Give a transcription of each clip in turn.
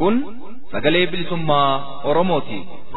Kun sagalee bilisummaa Oromooti.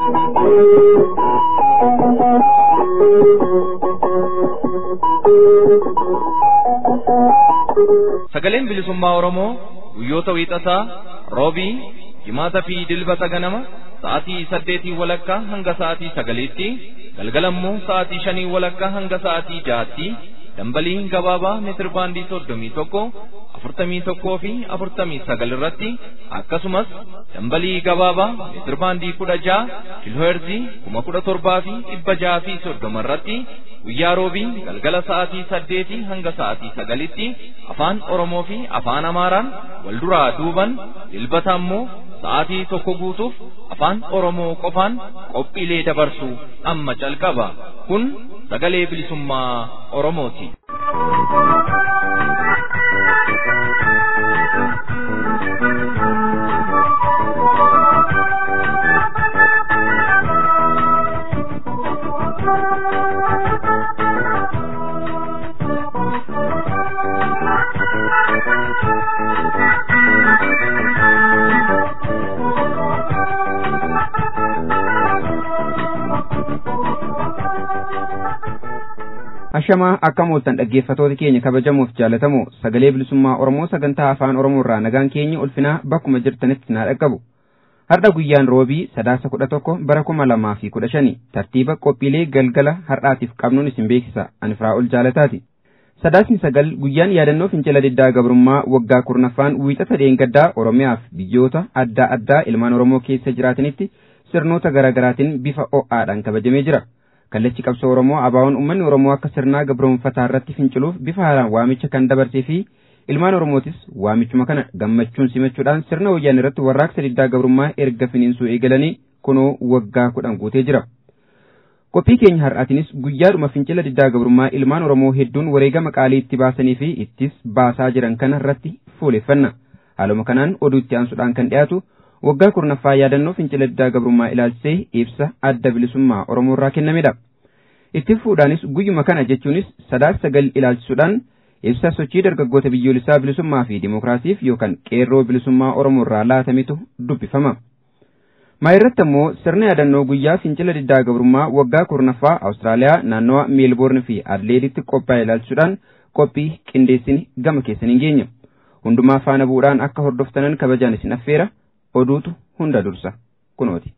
Sagaleen bilisummaa Oromoo guyyoota wiixataa roobii jimaata fi dilbata ganama sa'aatii saddeetii walakkaa hanga sa'aatii sagaliitti galgalammoo sa'aatii shanii walakkaa hanga sa'aatii jaatti dambalii gabaabaa meetir baandii soddomii tokko afurtamii tokkoo fi afurtamii sagal irratti akkasumas dambalii gabaabaa meetir baandii kudha ja'a kiilooherzii kuma kudha torbaa fi dhibba ja'a fi soddoma irratti guyyaa roobii galgala sa'aatii saddeetii hanga sa'aatii sagalitti afaan oromoo fi afaan amaaraan wal duraa duuban dilbata ammoo sa'aatii tokko guutuuf afaan oromoo qofaan qophiilee dabarsu amma calqaba kun sagalee bilisummaa oromooti. Ashamaa akkam ooltan dhaggeeffatoota keenya kabajamuuf jaalatamu sagalee bilisummaa Oromoo sagantaa afaan Oromoo irraa nagaan keenya ulfinaa bakkuma jirtanitti naa dhaqqabu. Har'a guyyaan roobii sadaasa kudha tokko bara kuma lamaa fi kudha shani tartiiba qophiilee galgala har'aatiif qabnuun isin beeksisa ani Firaa'ol jaalataati. Sadaasni sagal guyyaan yaadannoo fincila diddaa gabrummaa waggaa kurnaffaan wiixata dheengaddaa Oromiyaaf biyyoota adda addaa ilmaan Oromoo keessa jiraatanitti sirnoota garaagaraatiin bifa o'aadhaan kabajamee jira. kallachi qabsoo oromoo abaawoon uummanni oromoo akka sirnaa gabroonfataa irratti finciluuf bifa haaraan waamicha kan dabarsee fi ilmaan oromootis waamichuma kana gammachuun simachuudhaan sirna wayyaanee irratti warraaqsa diddaa gabrummaa erga finiinsuu eegalanii kunoo waggaa kudhan guutee jira. Qophii keenya har'aatinis guyyaadhuma fincila diddaa gabrummaa ilmaan oromoo hedduun wareegama qaalii itti baasanii fi ittis baasaa jiran kana irratti fuuleffanna. Haaluma kanaan oduu itti aansuudhaan kan dhiyaatu waggaa kurnaffaa yaadannoo fincila diddaa gabrummaa ilaalchisee ibsa adda bilisummaa oromoo irraa kennamedha. Itti fuudhaanis guyyuma kana jechuunis sadaasa sagal ilaalchisuudhaan ibsa sochii dargaggoota biyyoolessaa bilisummaa fi dimookiraasiif yookaan qeerroo bilisummaa oromoo irraa laatametu dubbifama. Maayirratti ammoo sirna yaadannoo guyyaa fincila diddaa gabrummaa waggaa kurnaffaa Awustiraaliyaa naannawa meelboorn fi Adleeditti qophaa'e ilaalchisuudhaan qophii qindeessini gama keessaniin geenya. Hundumaa faana bu'uudhaan akka hordoftanan kabajaan isin affeera. oduutu hunda dursa kunooti.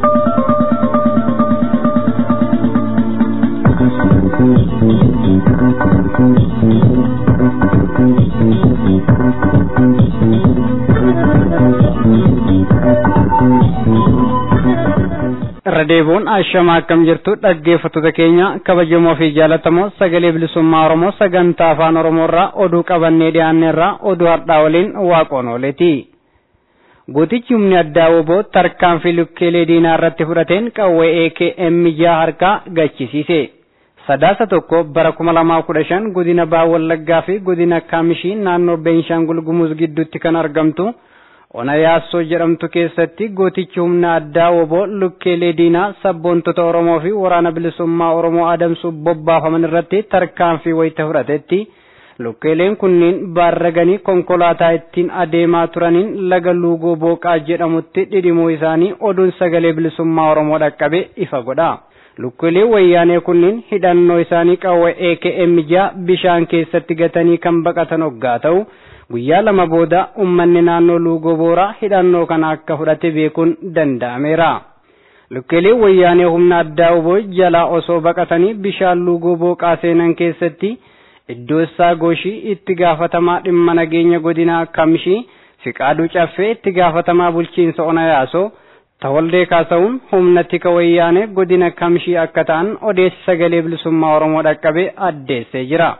irra deebi'uun ashamaa akkam jirtu dhaggeeffattoota keenya kabajamoo fi jaalatamoo sagalee bilisummaa oromoo sagantaa afaan oromoo irraa oduu qabannee dhiyaanne irraa oduu har'aa waliin waaqoon ooleeti. Gootichi humni addaa woboo tarkaanfii lukkeelee diinaa irratti fudhateen qawwee AKM jaha harkaa gachisiise. Sadaasa tokko bara kuma lamaa kudha shan godina Baha Wallaggaa fi godina Kaamishii naannoo Beenshaangul Gumuz gidduutti kan argamtu ona yaassoo jedhamtu keessatti gootichi humna addaa woboo lukkeelee diinaa sabboontota Oromoo fi waraana bilisummaa Oromoo adamsuuf bobbaafaman irratti tarkaanfii wayita fudhatetti. Lukkeeleen kunniin baarraganii konkolaataa ittiin adeemaa turaniin laga luugoo booqaa jedhamutti dhidhimuu isaanii oduun sagalee bilisummaa Oromoo dhaqqabe ifa godha. Lukkeeleen wayyaanee kunniin hidhannoo isaanii qawwee AKM jaha bishaan keessatti gatanii kan baqatan hoggaa ta'u guyyaa lama booda uummanni naannoo luugoo booraa hidhannoo kana akka fudhate beekuun danda'ameera. Lukkeeleen wayyaanee humna addaa oboo jalaa osoo baqatanii bishaan luugoo booqaa seenan keessatti iddoo isaa gooshii itti gaafatamaa dhimma nageenya godinaa kamishii fiqaaduu caffee itti gaafatamaa bulchiinsa ona yaasoo tawaldee kaasa'uun humna tika wayyaanee godina kamishii akka ta'an odeessi sagalee bilisummaa oromoo dhaqqabe addeessee jira.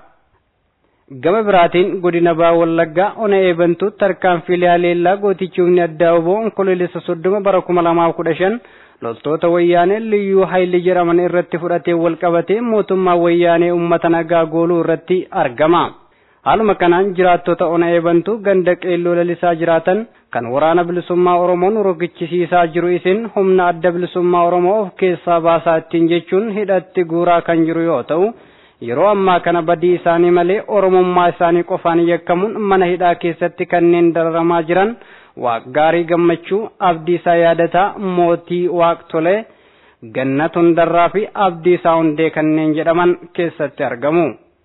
Gama biraatiin godina Baha Wallaggaa ona eebantuu tarkaanfiilee haleellaa gootichi humni addaa oboo onkoloolessa soddoma bara kuma lamaaf kudha shan loltoota wayyaanee liyyuu hayli jedhaman irratti fudhatee wal qabatee mootummaa wayyaanee uummata nagaa gooluu irratti argama. Haaluma kanaan jiraattota ona eebantuu ganda qeelloo lalisaa jiraatan kan waraana bilisummaa Oromoon rogichisiisaa jiru isin humna adda bilisummaa Oromoo of keessaa baasaa ittiin jechuun hidhatti guuraa kan jiru yoo ta'u yeroo ammaa kana badii isaanii malee oromummaa isaanii qofaan yakkamuun mana hidhaa keessatti kanneen dararamaa jiran Waaqgaarii Gammachuu, Abdiisaa Yaadataa, Mootii Waaqtolee, Gannat Hundarraa fi Abdiisaa Hundee kanneen jedhaman keessatti argamu.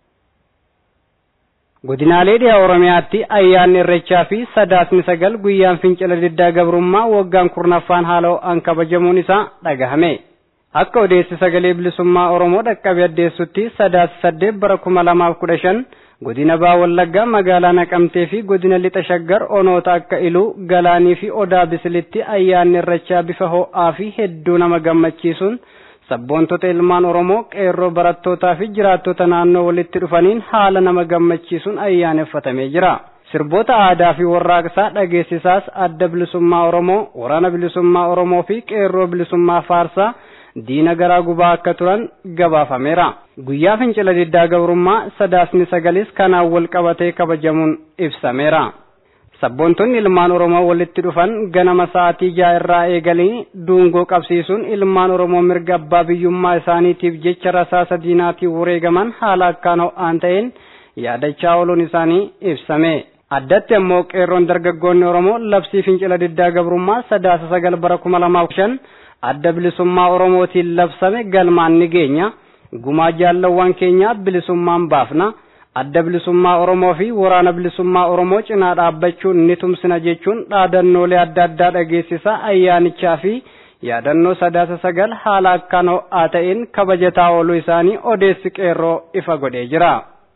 Godinaalee dhiyaa Oromiyaatti ayyaanni irreechaa fi sadaasni sagal guyyaan fincila diddaa gabrummaa waggaan kurnaffaan haala ho'aan kabajamuun isaa dhagahame. Akka odeessi sagalee bilisummaa Oromoo dhaqqabe addeessutti sadaasa saddeet bara kuma lamaaf kudha shan godina Baa Wallaggaa magaalaa Naqamtee fi godina Lixa Shaggar onoota akka Iluu, Galaanii fi Odaa Bisilitti ayyaanni irreechaa bifa ho'aa fi hedduu nama gammachiisuun sabboontota ilmaan Oromoo qeerroo barattootaa fi jiraattota naannoo walitti dhufaniin haala nama gammachiisuun ayyaaneffatamee jira. Sirboota aadaa fi warraaqsaa dhageessisaas adda bilisummaa Oromoo, waraana bilisummaa Oromoo fi qeerroo bilisummaa Faarsaa diina garaa gubaa akka turan gabaafameera. Guyyaa fincila diddaa gabrummaa sadaasni sagalis kanaan wal qabatee kabajamuun ibsameera. Sabboontonni ilmaan Oromoo walitti dhufan ganama sa'aatii ja'a irraa eegalanii duungoo qabsiisuun ilmaan Oromoo mirga abbaa biyyummaa isaaniitiif jecha rasaasa diinaatiin wareegaman haala akkaan ho'aan ta'een yaadachaa ooluun isaanii ibsame. Addatti ammoo qeerroon dargaggoonni Oromoo labsii fincila diddaa gabrummaa sadaasa sagal bara kuma lamaaf shan adda bilisummaa Oromootiin labsame galmaan ni geenya. Gumaa jaallawwan keenyaa bilisummaan baafna. adda bilisummaa Oromoo fi waraana bilisummaa Oromoo cinaa dhaabbachuun ni tumsina jechuun dhaadannoolee adda addaa dhageessisaa ayyaanichaa fi yaadannoo sadaasa sagal haala akkaan ho'aa ta'een kabajataa ooluu isaanii odeessi qeerroo ifa godhee jira.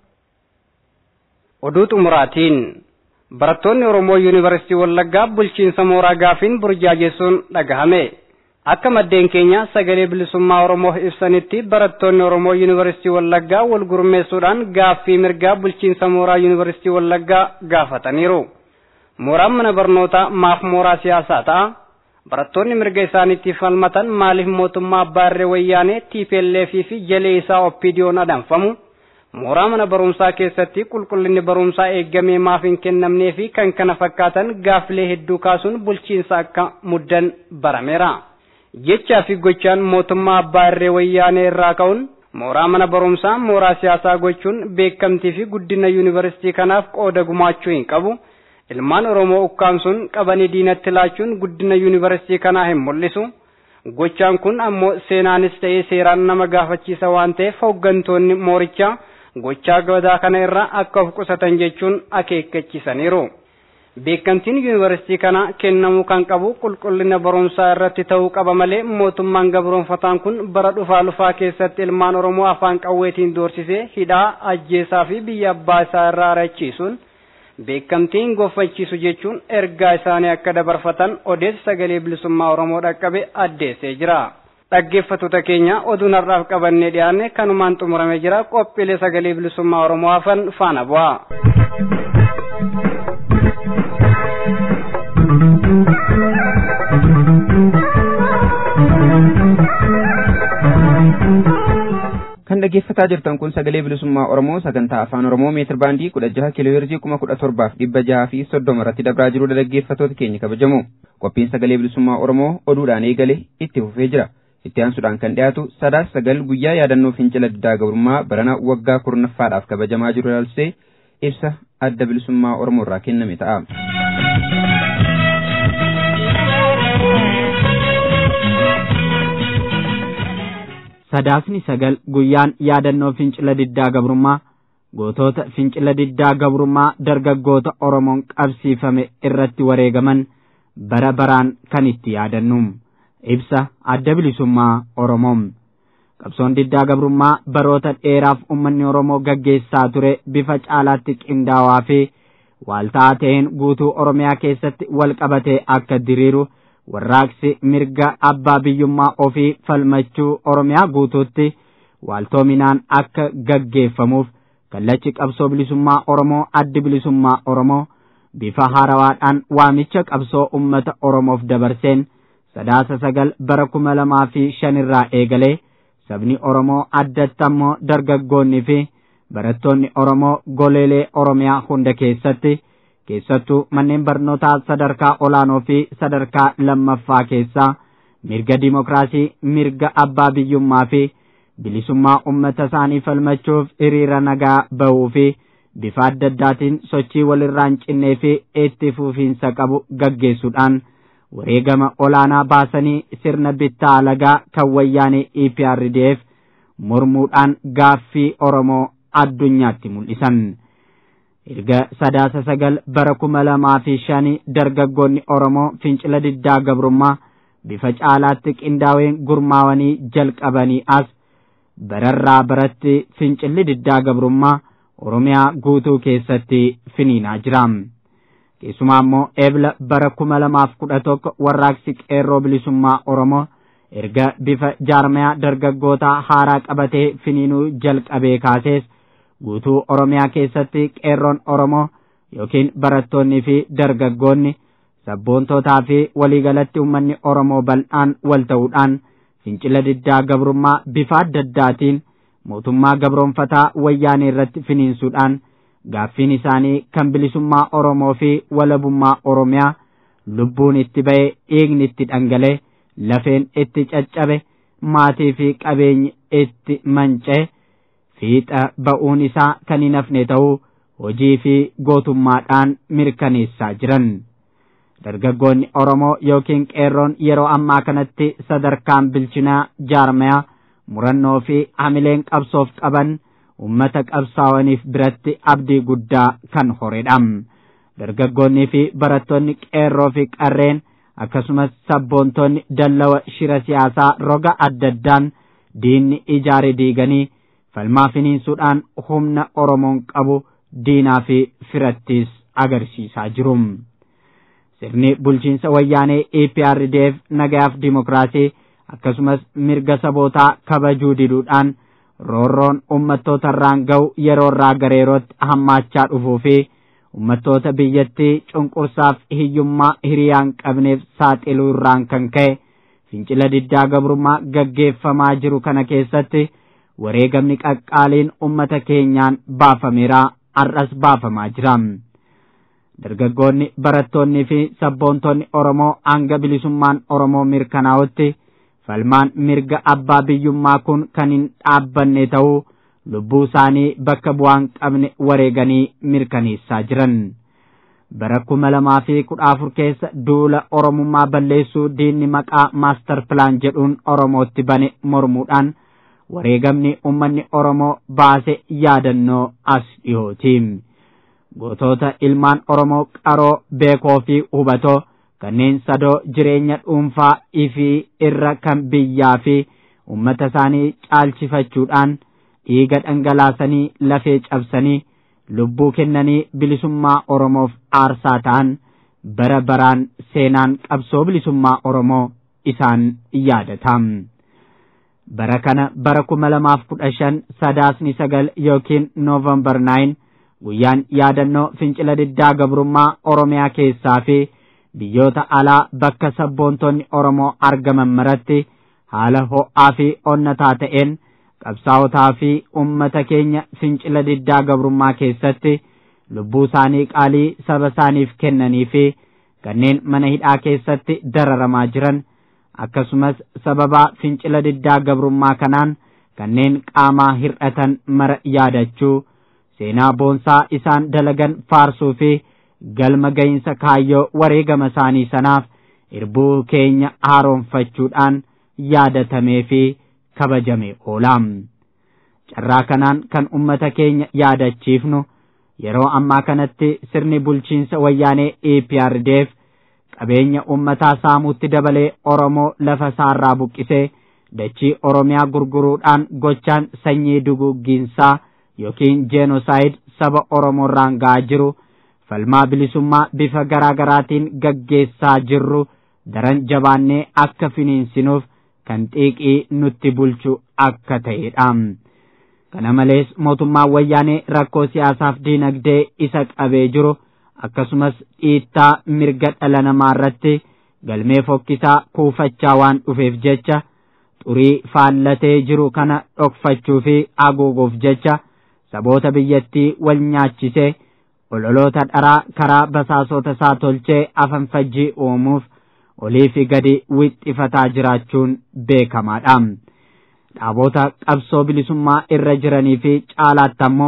Oduu xumuraatiin barattoonni Oromoo Yuunivarsiitii Wallaggaa bulchiinsa mooraa gaafiin burjaajessuun dhagahame. Akka maddeen keenya sagalee bilisummaa Oromoo ibsanitti barattoonni Oromoo Yuunivarsiitii Wallaggaa wal gurmeessuudhaan gaaffii mirgaa bulchiinsa mooraa Yuunivarsiitii Wallaggaa gaafataniiru. Mooraan mana barnootaa maaf mooraa siyaasaa ta'a? Barattoonni mirga isaaniitiif falmatan maaliif mootummaa abbaa irree wayyaanee TPLF fi jalee isaa OPDO'n adamfamu? Mooraa mana barumsaa keessatti qulqullinni barumsaa eegamee maaf hin kennamnee fi kan kana fakkaatan gaaffilee hedduu kaasuun bulchiinsa akka muddan barameera. jechaa fi gochaan mootummaa abbaa irree wayyaanee irraa ka'uun mooraa mana barumsaa mooraa siyaasaa gochuun beekamtii fi guddina yuunivarsiitii kanaaf qooda gumaachuu hin qabu. Ilmaan Oromoo ukkaamsuun qabanii diinatti laachuun guddina yuunivarsiitii kanaa hin mul'isu. Gochaan kun ammoo seenaanis ta'ee seeraan nama gaafachiisa waan ta'eef hooggantoonni moorichaa gochaa gadaa kana irraa akka of qusatan jechuun akeekkachiisaniiru. Beekamtiin yuunivarsiitii kana kennamuu kan qabu qulqullina barumsaa irratti ta'uu qaba malee mootummaan gabroonfataan kun bara dhufaa lufaa keessatti ilmaan Oromoo afaan qawweetiin doorsisee hidhaa ajjeesaa fi biyya abbaa isaa irraa arachiisuun beekamtiin goffachiisu jechuun ergaa isaanii akka dabarfatan odeessi sagalee bilisummaa Oromoo dhaqqabe addeessee jira. Dhaggeeffattoota keenya oduun har'aaf qabannee dhiyaanne kanumaan xumuramee jira qophiilee sagalee bilisummaa Oromoo hafan faana bu'a. kan dhaggeeffataa jirtan kun sagalee bilisummaa Oromoo sagantaa afaan Oromoo meetir baandii kudha jaha kiiloo heerzii kuma kudha torbaaf dhibba jaha fi soddoma irratti dabraa jiru dhaggeeffattoota keenya kabajamu qophiin sagalee bilisummaa Oromoo oduudhaan eegale itti fufee jira itti aansuudhaan kan dhiyaatu sadaas sagal guyyaa yaadannoo fincila diddaa gabrummaa barana waggaa kurnaffaadhaaf kabajamaa jiru ilaalchisee ibsa adda bilisummaa Oromoo irraa kenname ta'a. sadaasni sagal guyyaan yaadannoo fincila diddaa gabrummaa gootota fincila diddaa gabrummaa dargaggoota Oromoon qabsiifame irratti wareegaman bara baraan kan itti yaadannu ibsa adda bilisummaa Oromoo qabsoon diddaa gabrummaa baroota dheeraaf uummanni Oromoo gaggeessaa ture bifa caalaatti qindaawaa fi waaltaa ta'een guutuu Oromiyaa keessatti wal qabatee akka diriiru warraaqsi mirga abbaa biyyummaa ofii falmachuu oromiyaa guutuutti waaltoominaan akka gaggeeffamuuf kallachi qabsoo bilisummaa oromoo addi bilisummaa oromoo bifa haarawaadhaan waamicha qabsoo ummata oromoof dabarseen sadaasa sagal bara kuma lamaa fi shanirraa eegalee sabni oromoo addatti ammoo dargaggoonnii fi barattoonni oromoo goleelee oromiyaa hunda keessatti keessattuu manneen barnootaa sadarkaa olaanoo fi sadarkaa lammaffaa keessaa mirga dimokiraasii mirga abbaa biyyummaa fi bilisummaa ummata isaanii falmachuuf hiriira nagaa bahuu fi bifa adda addaatiin sochii walirraa hin cinnee fi itti fufiinsa qabu gaggeessuudhaan wareegama olaanaa baasanii sirna bittaa alagaa kan wayyaanee EPRDF mormuudhaan gaaffii Oromoo addunyaatti mul'isan. Erga sadaasa sagal bara kuma lamaa fi shanii dargaggoonni Oromoo fincila diddaa gabrummaa bifa caalaatti qindaa'een gurmaawanii jalqabanii as bararraa baratti fincilli diddaa gabrummaa Oromiyaa guutuu keessatti finiinaa jira. Keessumaa immoo eebla bara kuma lamaaf kudha tokko warraaqsi qeerroo bilisummaa Oromoo erga bifa jaarmayaa dargaggootaa haaraa qabatee finiinuu jalqabee kaasees guutuu Oromiyaa keessatti qeerroon Oromoo yookiin barattoonnii fi dargaggoonni sabboontootaa fi waliigalatti uummanni Oromoo bal'aan wal ta'uudhaan fincila diddaa gabrummaa bifa adda addaatiin mootummaa gabroonfataa wayyaanee irratti finiinsuudhaan gaaffiin isaanii kan bilisummaa Oromoo fi walabummaa Oromiyaa lubbuun itti ba'e dhiigni itti dhangale lafeen itti caccabe maatii fi qabeenyi itti manca'e fiixa ba'uun isaa kan hin hafne ta'uu hojii fi gootummaadhaan mirkaneessaa jiran. Dargaggoonni Oromoo yookiin qeerroon yeroo ammaa kanatti sadarkaan bilchinaa jaarmayaa murannoo fi hamileen qabsoof qaban ummata qabsaa'aniif biratti abdii guddaa kan horedha. Dargaggoonnii fi barattoonni qeerroo fi qarreen akkasumas sabboontonni dallawa shira siyaasaa roga adda addaan diinni ijaare diiganii falmaa finiinsuudhaan humna Oromoon qabu diinaa fi firattis agarsiisaa jiru. Sirni bulchiinsa wayyaanee EPRDF nagayaaf dimokiraasii akkasumas mirga sabootaa kabajuu diduudhaan roorroon uummattoota irraan ga'u yeroo irraa gara yerootti hammaachaa dhufuu fi uummattoota biyyattii cunqursaaf hiyyummaa hiriyaan qabneef saaxiluu irraan kan ka'e fincila diddaa gabrummaa gaggeeffamaa jiru kana keessatti wareegamni qaqqaaliin uummata keenyaan baafameera har'as baafamaa jira. Dargaggoonni barattoonnii fi sabboontonni Oromoo hanga bilisummaan Oromoo mirkanaa'utti falmaan mirga abbaa biyyummaa kun kan hin dhaabbanne ta'uu lubbuu isaanii bakka bu'aan qabne wareeganii mirkaneessaa jiran. Bara kuma lamaa fi kudha afur keessa duula Oromummaa balleessuu diinni maqaa maastar pilaan jedhuun Oromootti bane mormuudhaan wareegamni uummanni Oromoo baase yaadannoo as dhiyooti. Gootota ilmaan Oromoo qaroo beekoo fi hubatoo kanneen sadoo jireenya dhuunfaa ifii irra kan biyyaa fi uummata isaanii caalchifachuudhaan dhiiga dhangalaasanii lafee cabsanii lubbuu kennanii bilisummaa Oromoof aarsaa ta'an bara baraan seenaan qabsoo bilisummaa Oromoo isaan yaadata. Bara kana bara kuma lamaaf kudha shan sadaasni sagal yookiin noovembar naayin guyyaan yaadannoo fincila diddaa gabrummaa Oromiyaa keessaa fi biyyoota alaa bakka sabboontonni Oromoo argaman maratti haala ho'aa fi onnataa ta'een qabsaa'otaa fi ummata keenya fincila diddaa gabrummaa keessatti lubbuu isaanii qaalii saba isaaniif kennanii fi kanneen mana hidhaa keessatti dararamaa jiran akkasumas sababaa fincila diddaa gabrummaa kanaan kanneen qaamaa hir'atan mara yaadachuu seenaa boonsaa isaan dalagan faarsuu fi galma gahinsa kaayyoo wareegama isaanii sanaaf irbuu keenya haaroonfachuudhaan yaadatamee fi kabajame oolaam. Carraa kanaan kan ummata keenya yaadachiifnu yeroo ammaa kanatti sirni bulchiinsa wayyaanee EPRDF qabeenya ummataa saamuutti dabalee Oromoo lafa isaarraa buqqisee dachii Oromiyaa gurguruudhaan gochaan sanyii duguuggiinsaa yookiin jeenoosaayid saba Oromoorraan ga'aa jiru falmaa bilisummaa bifa garaa garaatiin gaggeessaa jirru daran jabaannee akka finiinsinuuf kan xiiqii nutti bulchu akka ta'edha. Kana malees mootummaan wayyaanee rakkoo siyaasaaf diinagdee isa qabee jiru akkasumas dhiittaa mirga dhala namaa irratti galmee fokkisaa kuufachaa waan dhufeef jecha xurii faallatee jiru kana dhokfachuu fi haguuguuf jecha saboota biyyattii wal nyaachisee ololoota dharaa karaa basaasota isaa tolchee afanfajjii uumuuf olii fi gadi wixxifataa jiraachuun beekamaadha. Dhaabota qabsoo bilisummaa irra jiranii fi caalaatti ammoo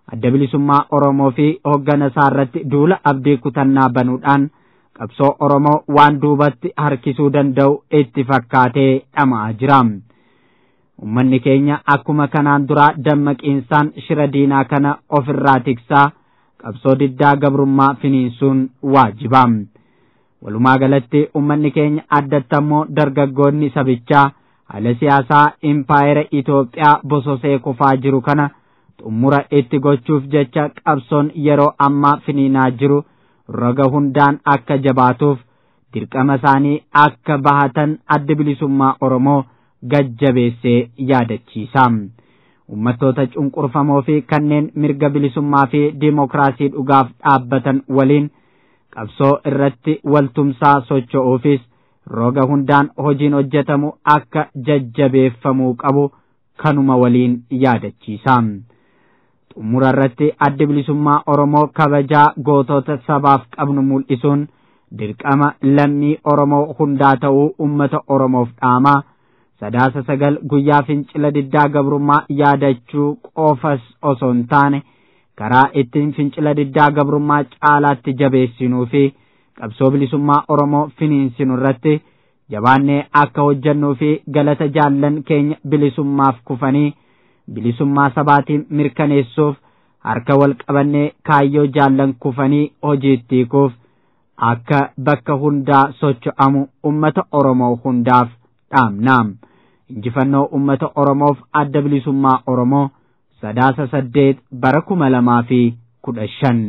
adda bilisummaa Oromoo fi hoggana isaa irratti duula abdii kutannaa banuudhaan qabsoo Oromoo waan duubatti harkisuu danda'u itti fakkaatee dhama'aa jira. Uummanni keenya akkuma kanaan duraa dammaqiinsaan shira diinaa kana ofirraa tiksaa qabsoo diddaa gabrummaa finiinsuun waajiba. Walumaa galatti uummanni keenya addatti ammoo dargaggoonni sabichaa haala siyaasaa impaayera Itoophiyaa bososee kufaa jiru kana xumura itti gochuuf jecha qabsoon yeroo ammaa finiinaa jiru roga hundaan akka jabaatuuf dirqama isaanii akka bahatan adda bilisummaa Oromoo gajjabeessee yaadachiisa. Uummattoota cunqurfamoo fi kanneen mirga bilisummaa fi diimokiraasii dhugaaf dhaabbatan waliin qabsoo irratti waltumsaa socho'uufis roga hundaan hojiin hojjetamu akka jajjabeeffamuu qabu kanuma waliin yaadachiisa. Xumura irratti addi bilisummaa Oromoo kabajaa gootota sabaaf qabnu mul'isuun dirqama lammii Oromoo hundaa ta'uu uummata Oromoof dhaama. Sadaasa sagal guyyaa fincila diddaa gabrummaa yaadachuu qofas osoo hin taane karaa ittiin fincila diddaa gabrummaa caalaatti jabeessinuu fi qabsoo bilisummaa Oromoo finiinsinu irratti jabaannee akka hojjannuu fi galata jaallan keenya bilisummaaf kufanii bilisummaa sabaatiin mirkaneessuuf harka wal qabannee kaayyoo jaallan kufanii hojiitti hiikuuf akka bakka hundaa socho'amu ummata Oromoo hundaaf dhaamna. Injifannoo ummata Oromoof adda bilisummaa Oromoo sadaasa saddeet bara kuma lamaa fi kudha shan.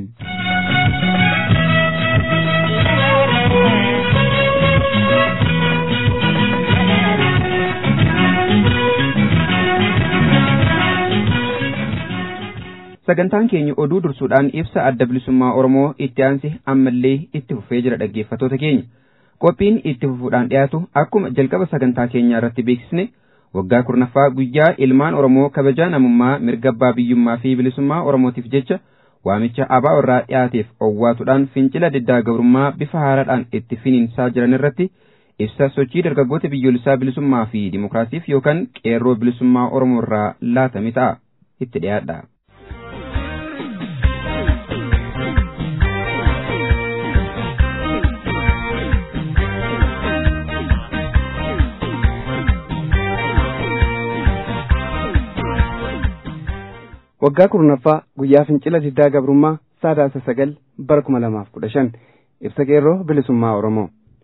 sagantaan keenya oduu dursuudhaan ibsa adda bilisummaa oromoo itti aanse ammallee itti fufee jira dhaggeeffattoota keenya qophiin itti fufuudhaan dhiyaatu akkuma jalqaba sagantaa keenyaa irratti beeksisne waggaa kurnaffaa guyyaa ilmaan oromoo kabajaa namummaa mirga abbaa biyyummaa fi bilisummaa oromootiif jecha waamicha abaa irraa dhiyaateef owwaatuudhaan fincila diddaa gabrummaa bifa haaraadhaan itti finiinsaa jiran irratti ibsa sochii dargaggoota biyyoolessaa bilisummaa fi dimokiraasiif yookaan qeerroo bilisummaa oromoo irraa laatame ta'a itti dhiyaadha. waggaa kurnaffaa guyyaa fincila diddaa gabrummaa sadaasa sagal bara kuma lamaaf kudha shan ibsa qeerroo bilisummaa oromoo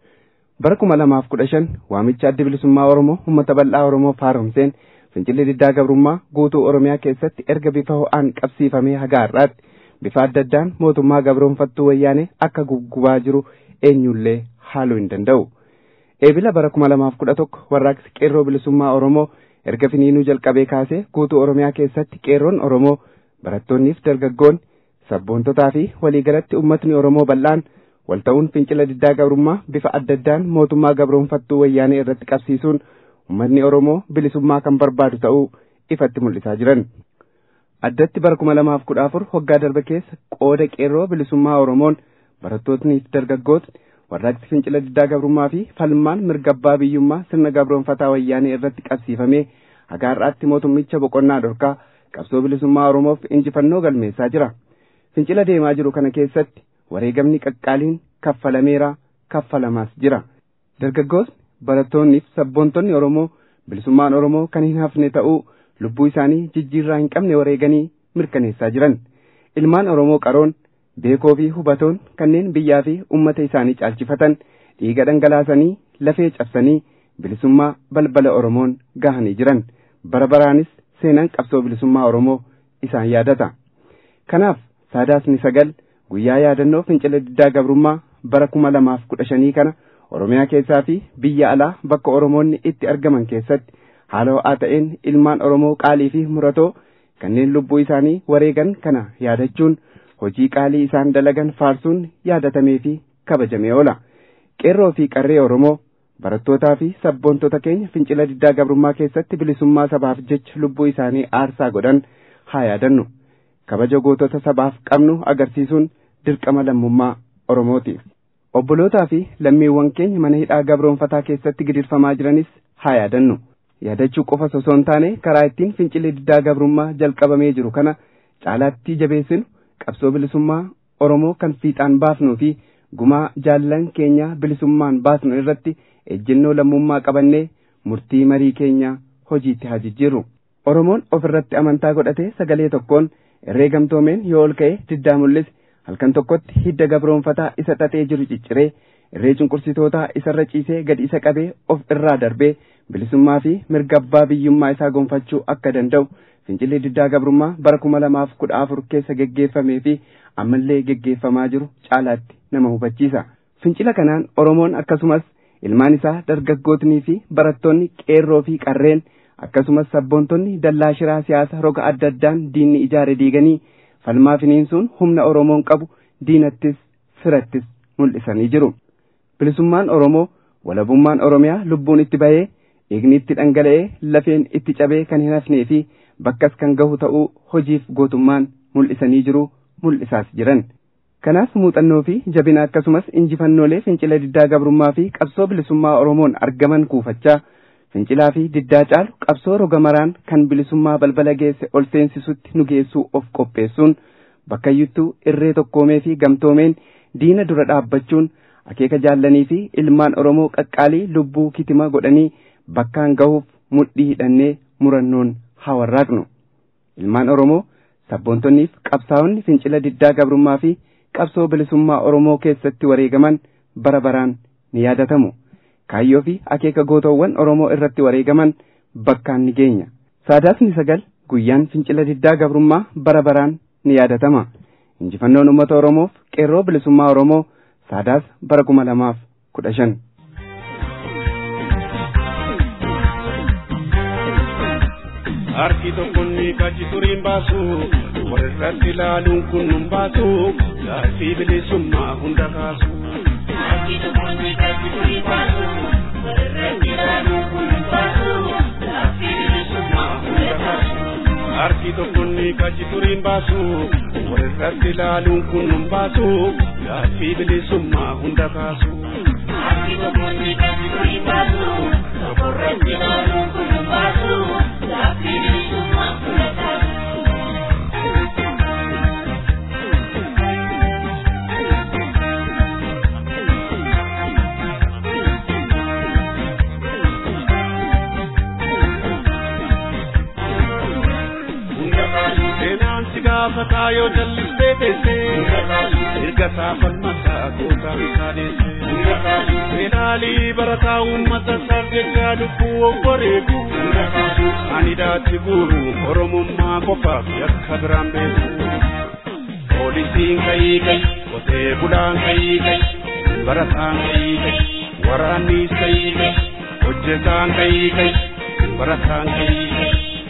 bara kuma lamaaf kudha shan waamicha addi bilisummaa oromoo uummata bal'aa oromoof haaromseen fincilli diddaa gabrummaa guutuu oromiyaa keessatti erga bifa ho'aan qabsiifamee haga har'aatti bifa adda addaan mootummaa gabroonfattuu wayyaanee akka guggubaa jiru eenyullee haaluu hin danda'u eebila bara kuma lamaaf kudha tokko warraaqsi qeerroo bilisummaa oromoo erga finiinuu jalqabee kaasee guutuu oromiyaa keessatti qeerroon oromoo barattoonniif dargaggoonni sabboontotaa fi waliigalatti ummatni oromoo bal'aan wal ta'uun fincila diddaa gabrummaa bifa adda addaan mootummaa gabroonfattuu wayyaanee irratti qabsiisuun ummatni oromoo bilisummaa kan barbaadu ta'uu ifatti mul'isaa jiran. addatti bara kuma lamaaf kudha afur waggaa darbe keessa qooda qeerroo bilisummaa oromoon barattootniif dargaggootni warraaqsi fincila diddaa gabrummaa fi falmaan mirga abbaa biyyummaa sirna gabroonfataa wayyaanee irratti qabsiifamee haga har'aatti mootummicha boqonnaa dhorkaa qabsoo bilisummaa oromoof injifannoo galmeessaa jira fincila deemaa jiru kana keessatti wareegamni qaqqaaliin kaffalameera kaffalamaas jira dargaggoonni barattoonniif sabboontonni oromoo bilisummaan oromoo kan hin hafne ta'uu lubbuu isaanii jijjiirraa hin qabne wareeganii mirkaneessaa jiran ilmaan oromoo qaroon beekoo fi hubatoon kanneen biyyaa fi ummata isaanii caalchifatan dhiiga dhangalaasanii lafee cabsanii bilisummaa balbala oromoon gahanii jiran bara baraanis seenaan qabsoo bilisummaa oromoo isaan yaadata kanaaf saadaasni sagal guyyaa yaadannoo fincila diddaa gabrummaa bara kuma lamaaf kudha shanii kana oromiyaa keessaa fi biyya alaa bakka oromoonni itti argaman keessatti haala ho'aa ta'een ilmaan oromoo qaalii fi muratoo kanneen lubbuu isaanii wareegan kana yaadachuun hojii qaalii isaan dalagan faarsuun yaadatamee fi kabajamee oola qeerroo fi qarree oromoo barattootaa fi sabboontota keenya fincila diddaa gabrummaa keessatti bilisummaa sabaaf jecha lubbuu isaanii aarsaa godhan haa yaadannu kabaja gootota sabaaf qabnu agarsiisuun dirqama lammummaa oromooti obbolootaa fi lammiiwwan keenya mana hidhaa gabroonfataa keessatti gidirfamaa jiranis haa yaadannu yaadachuu qofa osoo hin taane karaa ittiin fincilli diddaa gabrummaa jalqabamee jiru kana caalaatti jabeessinu qabsoo bilisummaa Oromoo kan fiixaan baasnuu fi gumaa jaallan keenya bilisummaan baasnu irratti ejjennoo lammummaa qabannee murtii marii keenya hojiitti haa jijjiirru. Oromoon ofirratti amantaa godhatee sagalee tokkoon irree gamtoomeen yoo ol ka'e diddaa mul'ise halkan tokkotti hidda gabroonfataa isa xaxee jiru cicciree irree cunqursitootaa isarra ciisee gadi isa qabee of irraa darbee bilisummaa fi mirga abbaa biyyummaa isaa gonfachuu akka danda'u fincilli diddaa gabrummaa bara kuma lamaaf kudha afur keessa geggeeffamee fi ammallee geggeeffamaa jiru caalaatti nama hubachiisa. Fincila kanaan Oromoon akkasumas ilmaan isaa dargaggootnii fi barattoonni qeerroo fi qarreen akkasumas sabboontonni dallaa shiraa siyaasa roga adda addaan diinni ijaare diiganii falmaa finiinsuun humna Oromoon qabu diinattis firattis mul'isanii jiru. Bilisummaan Oromoo walabummaan Oromiyaa lubbuun itti bahee dhiigni itti dhangala'ee lafeen itti cabee kan hin hafnee fi bakkas kan gahu ta'uu hojiif gootummaan mul'isanii jiru mul'isaas jiran. Kanaaf muuxannoo fi jabina akkasumas injifannoolee fincila diddaa gabrummaa fi qabsoo bilisummaa Oromoon argaman kuufachaa fincilaa fi diddaa caalu qabsoo roga maraan kan bilisummaa balbala geesse ol seensisutti nu geessuu of qopheessuun bakkayyuttuu irree tokkoomee fi gamtoomeen diina dura dhaabbachuun akeeka jaallanii fi ilmaan Oromoo qaqqaalii lubbuu kitima godhanii bakkaan gahuuf mudhii hidhannee murannoon haa warraaqnu. Ilmaan Oromoo sabboontonniif qabsaa'onni fincila diddaa gabrummaa fi qabsoo bilisummaa Oromoo keessatti wareegaman bara baraan ni yaadatamu. Kaayyoo fi akeeka gootoowwan Oromoo irratti wareegaman bakkaan ni geenya. Saadaasni sagal guyyaan fincila diddaa gabrummaa bara baraan ni yaadatama. Injifannoon uummata Oromoof qeerroo bilisummaa Oromoo saadaas bara kuma lamaaf kudha shan. Harki tokkoon ni kachi turiin baasu walirratti ilaaluun kun nun baasu gaaffii bilisummaa hunda kaasu. Harki tokkoon ni kachi turiin baasu walirratti ilaaluun kun nun baasu gaaffii bilisummaa hunda kaasu. Harki tokkoon ni kachi turiin baasu walirratti ilaaluun kun nun baasu gaaffii bilisummaa hunda kaasu. Harki tokkoon ni kachi turiin baasu walirratti ilaaluun kun nun baasu. gaafataa yoo jallistee teessee erga saafalmataa gootaa isaa deessee fedhaalii barataa uummata isaaf jecha lubbuu obboreetu ani daatti guuru oromummaa qofaaf yakka biraan beeku poolisiin kayii kay qotee bulaan kayii kay barataan kayii kay waraannis kayii kay hojjetaan kayii kay barataan kayii kay.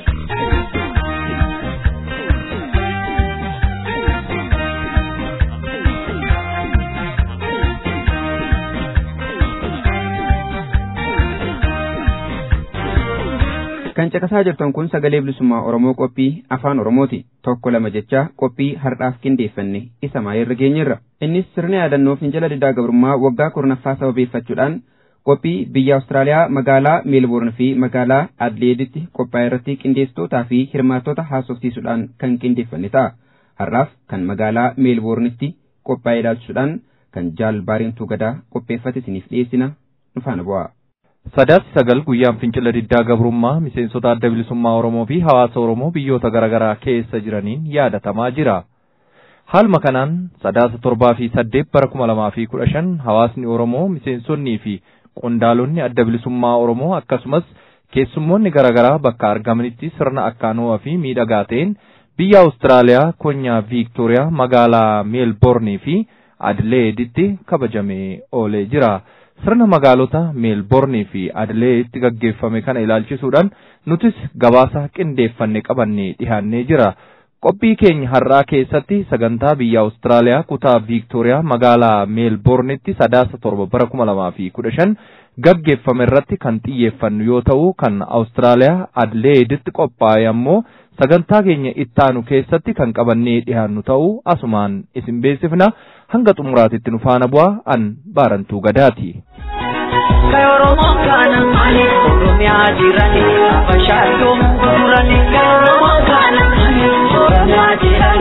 kan caqasaa jirtan kun sagalee bilisummaa Oromoo qophii afaan Oromooti. Tokko lama jechaa qophii har'aaf qindeeffanne isa maayirra geenyerra. Innis sirna yaadannoo fincila diddaa gabrummaa waggaa kurnaffaa sababeeffachuudhaan qophii biyya Awustiraaliyaa magaalaa Meelboorn fi magaalaa Adleeditti qophaa'e irratti qindeessitootaa fi hirmaattota haasofsiisuudhaan kan qindeeffanne ta'a. Har'aaf kan magaalaa Meelboornitti qophaa'ee ilaalchisuudhaan kan jaal baariintuu gadaa qopheeffate isiniif dhiyeessina nu faana bu'aa. Sadaasni sagal guyyaan fincila diddaa gabrummaa miseensota adda bilisummaa Oromoo fi hawaasa Oromoo biyyoota garaagaraa keessa jiraniin yaadatamaa jira. Haaluma kanaan sadaasa torbaa fi saddeet bara kuma lamaa fi kudha shan hawaasni Oromoo miseensonnii fi qondaalonni adda bilisummaa Oromoo akkasumas keessummoonni garaagaraa bakka argamanitti sirna akkaanoo fi miidhagaa ta'een biyya Awustiraaliyaa konyaa Viiktooriyaa magaalaa Meelboornii fi Adileeditti kabajamee oolee jira. sirna magaalota meelboornii fi adileeditti gaggeeffame kana ilaalchisuudhaan nutis gabaasa qindeeffanne qabannee dhihaannee jira. Qophii keenya har'aa keessatti sagantaa biyya Awustiraaliyaa kutaa Viiktooriyaa magaalaa meelboornitti sadaasa torba bara kuma lamaa fi kudha shan gaggeeffame irratti kan xiyyeeffannu yoo ta'u kan Awustiraaliyaa adileeditti qophaa'e ammoo sagantaa keenya ittaanu keessatti kan qabannee dhihaannu ta'uu asumaan isin beeksifna hanga xumuraatitti nu faana bu'aa an baarantuu gadaati. Kay Oromoon kana malee Oromiyaa jirani Abashaattuu gurgurani Kay Oromoon kana malee Oromiyaa jirani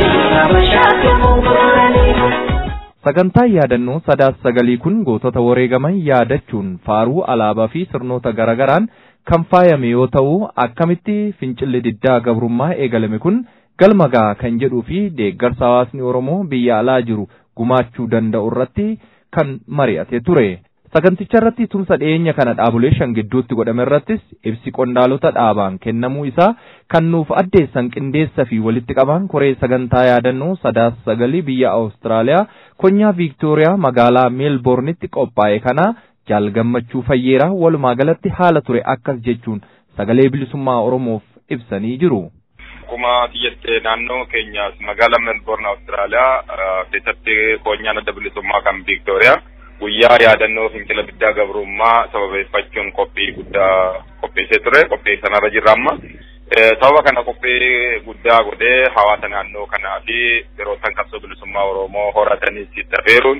Sagantaan yaadannoo sadaas sagalii kun gootota wareegaman yaadachuun faaruu alaabaa fi sirnoota garaagaraan kan faayame yoo ta'u akkamitti fincilli diddaa gabrummaa eegalame kun galma ga'a kan jedhuu fi deeggarsa hawaasni Oromoo biyya alaa jiru gumaachuu danda'u irratti kan mari'ate ture. Saganticha irratti tumsa dhiyeenya kana dhaabolee shan gidduutti godhame irrattis ibsi qondaalota dhaabaan kennamuu isaa kan nuuf addeessan qindeessa fi walitti qabaan koree sagantaa yaadannoo sadaas sagalii biyya Awustiraaliyaa konyaa Viiktooriyaa magaalaa meelboornitti qophaa'e kana jaal gammachuu fayyeeraa walumaa galatti haala ture akkas jechuun sagalee bilisummaa Oromoof ibsanii jiru. Akkuma xiyyettee naannoo keenyaas magaalaa meelboorn Awustiraaliyaa keessatti konyaan adda bilisummaa kan Viiktooriyaa guyyaa yaadannoo fincila diddaa gabrummaa sababeeffachuun qophii guddaa qopheessee ture qophii sanarra jirra amma sababa kana qophii guddaa godhee hawaasa naannoo kanaa fi yerootan qabsoo bilisummaa oromoo horatanis itti afeeruun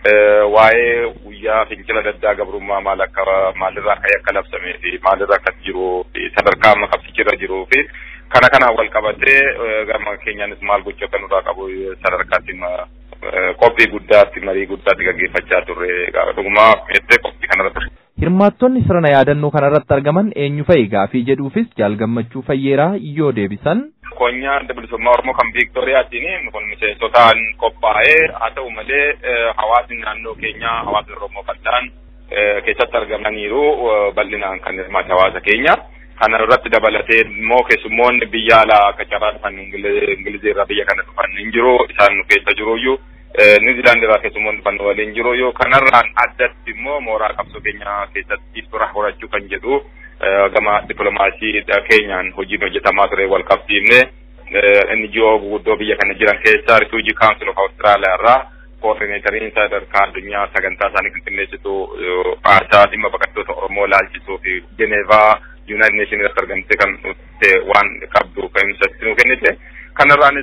waa'ee guyyaa fincila diddaa gabrummaa maal akka maalirraa akka akka labsamee fi maalirraa akka jiru fi sadarkaa amma qabsichirra jiruu fi kana kanaan wal qabatee gama keenyaanis maal gochuu akka nurraa qabu sadarkaatti qophii guddaatti marii guddaatti gaggeeffachaa turre dhugumaa jettee qophii kanarratti. Hirmaattonni sirna yaadannoo kanarratti argaman eenyu fa'i gaafii jedhuufis jaal gammachuu fayyeeraa yoo deebisan. Konyaa adda bilisummaa Oromoo kan Viiktooriyaatiin kun miseensotaan qophaa'ee haa ta'u malee hawaasni naannoo keenyaa hawaasni Oromoo bal'aan keessatti argamaniiru bal'inaan kan hirmaate hawaasa keenya. Kana irratti dabalatee immoo keessummoonni biyya alaa akka carraa dhufan Ingilizii irraa biyya kana dhufan hin jiru isaan nu keessa jiruyyuu Niwuziilaandi irraa keessummoonni dhufan waliin jiruyyuu kanarraan addatti immoo mooraa qabsoo keenya keessatti fira horachuu kan jedhu gama dippiloomaasii keenyaan hojiin hojjetamaa ture wal qabsiifne NGO guguddoo biyya kana jiran keessaa Refugee Council of Australia irraa koordineetariin sadarkaa addunyaa sagantaa isaanii qinqinneessitu haasaa dhimma baqattoota Oromoo laalchisuu fi Jeneevaa United Nations irratti argamte kan waan qabdu kan ibsatti nu kennite. Kanarraanis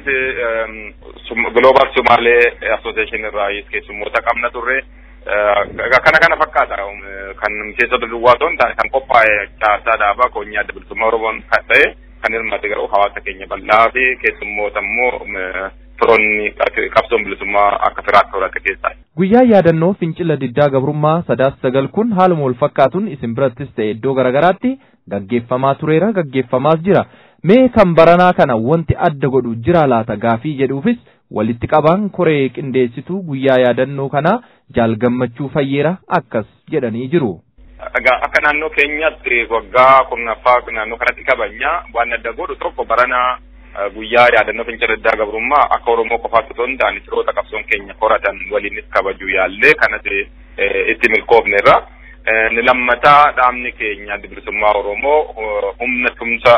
Global Somaalee Association irraa keessummoota qabna turre. Kana kana fakkaata kan miseensota duwwaa osoo hin taane kan qophaa'e caasaa dhaabaa koonyaa adda bilisummaa Oromoon kan ta'e kan hirmaate garuu hawaasa keenya bal'aa fi keessummoota immoo firoonni qabsoon bilisummaa akka firaatti horate keessaa. Guyyaa yaadannoo fincila diddaa gabrummaa sadaas sagal kun haaluma wal fakkaatuun isin birattis ta'e iddoo garaagaraatti gaggeeffamaa tureera gaggeeffamaas jira. Mee kan baranaa kana wanti adda godhu jira laata gaafii jedhuufis walitti qabaan koree qindeessituu guyyaa yaadannoo kana jaal gammachuu fayyeera akkas jedhanii jiru. Akka naannoo keenyatti waggaa kurnaffaa naannoo kanatti kabajna waan adda godhu tokko baranaa guyyaa yaadannoo fincila diddaa gabrummaa akka Oromoo qofaatti osoo hin taane firoota qabsoon keenya horatan waliinis kabajuu yaallee kanas itti milkoofnerra. Ni lammataa dhaabni keenya adda bilisummaa Oromoo humna tumsa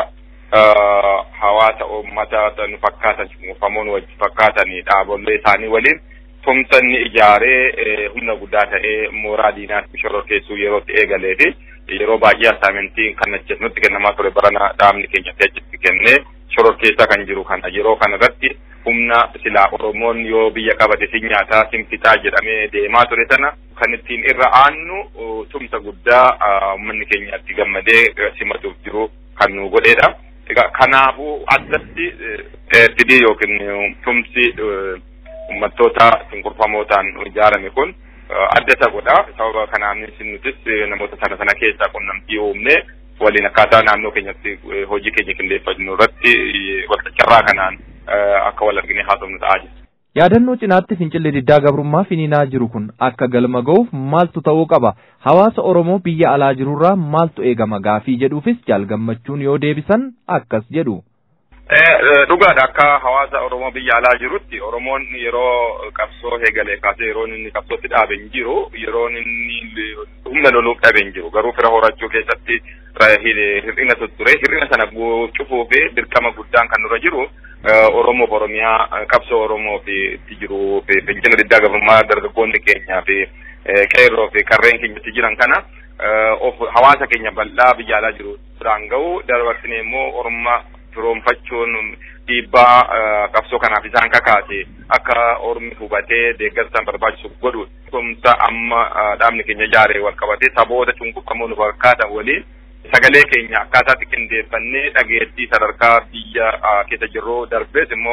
hawaasa uummata nu fakkaatan cunqurfamoon wajji fakkaatanii dhaabolee isaanii waliin tumsa inni ijaaree humna guddaa ta'ee mooraa diinaatti shororkeessuu yerootti eegalee fi yeroo baay'ee assaayimentiin kan nutti kennamaa ture barana dhaabni keenya achitti kennee shororkeessaa kan jiru kana yeroo kana irratti humna silaa Oromoon yoo biyya qabate si nyaataa sin fixaa jedhamee deemaa ture sana kan ittiin irra aannu tumsa guddaa uummanni keenya itti gammadee simatuuf jiru kan nu godheedha. Egaa kanaafuu addatti fidii yookiin tumsi uummattoota cunqurfamootaan ijaarame kun adda isa godha. Sababa kanaanis nutis namoota sana sana keessaa qunnamtii uumne waliin akkaataa naannoo keenyatti hojii keenya qindeeffannu irratti walxaxarraa kanaan akka wal argine haasofnu ta'aa jira. Yaadannoo cinaatti fincilli diddaa gabrummaa finiinaa jiru kun akka galma ga'uuf maaltu ta'uu qaba? Hawaasa Oromoo biyya alaa jirurraa maaltu eegama gaafii jedhuufis jaal gammachuun yoo deebisan akkas jedhu. Dhugaadha akka hawaasa Oromoo biyya alaa jirutti Oromoon yeroo qabsoo eegalee kaasee yeroo inni qabsootti dhaabe hin jiru yeroo inni humna loluuf dhabe hin jiru garuu fira horachuu keessatti hir'ina ture hir'ina sana cufuu fi dirqama guddaan kan nurra jiru Oromoof Oromiyaa qabsoo Oromoo fi itti jiru fi fincila diddaa gabrummaa dargaggoonni keenyaa fi qeerroo fi qarreen keenyatti jiran kana of hawaasa keenya bal'aa biyya alaa jiru biraan ga'u dabarsine immoo Oromummaa firoomfachuun dhiibbaa qabsoo kanaaf isaan kakaase akka ormi hubatee deeggarsaan barbaachisu godhu tumsa amma dhaabni keenya ijaaree wal qabatee saboota cunqurfamoo nu fakkaatan waliin sagalee keenya akkaataatti qindeeffannee dhageettii sadarkaa biyya keessa jirru darbees immoo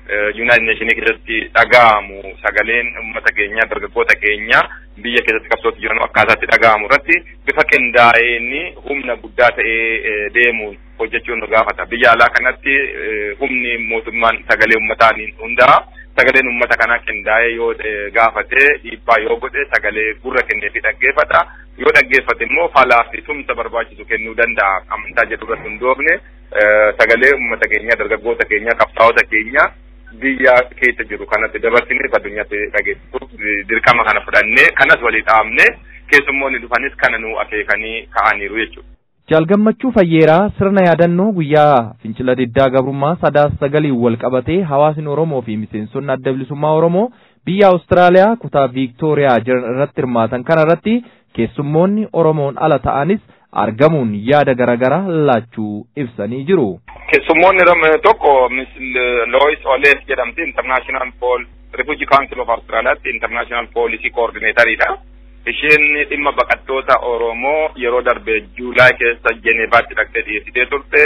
Yuunaayit Neeshinii keessatti dhaga'amu sagaleen uummata keenya dargaggoota keenya biyya keessatti qabsootti jiran akkaataatti dhaga'amu irratti bifa qindaa'een humna guddaa ta'ee deemu hojjechuun nu gaafata. Biyya alaa kanatti humni mootummaan sagalee uummataan hundaa sagaleen uummata kanaa qindaa'ee yoo gaafate dhiibbaa yoo godhe sagalee gurra kennee fi dhaggeeffata. Yoo dhaggeeffate immoo falaa fi tumsa barbaachisu kennuu danda'a. Amantaa jedhu irratti hundoofne sagalee uummata keenya dargaggoota keenya qabsaa'ota keenya biyya keessa jiru kanatti dabarsinee addunyaatti dhageessisuuf dirqama kana fudhannee kanas walii dhaabne keessummoonni dhufanis kana nu akeekanii ka'aniiru jechuudha. Jaalgammachuu Fayyeeraa sirna yaadannoo guyyaa fincila diddaa gabrummaa sadaasa sagaliin wal qabatee hawaasni Oromoo fi miseensonni adda bilisummaa Oromoo biyya Awustiraaliyaa kutaa Viiktooriyaa jiran irratti hirmaatan kana irratti keessummoonni Oromoon ala ta'anis argamuun yaada garaagaraa laachuu ibsanii jiru. Keessummoonni tokko Miss Lois Oles jedhamti International Pol Refugee Council of Australiyaatti International Policy Coordinator'idha. Isheen dhimma baqattoota Oromoo yeroo darbe Juulaay keessa Jeneevaatti dhaqxee dhiyeessitee turte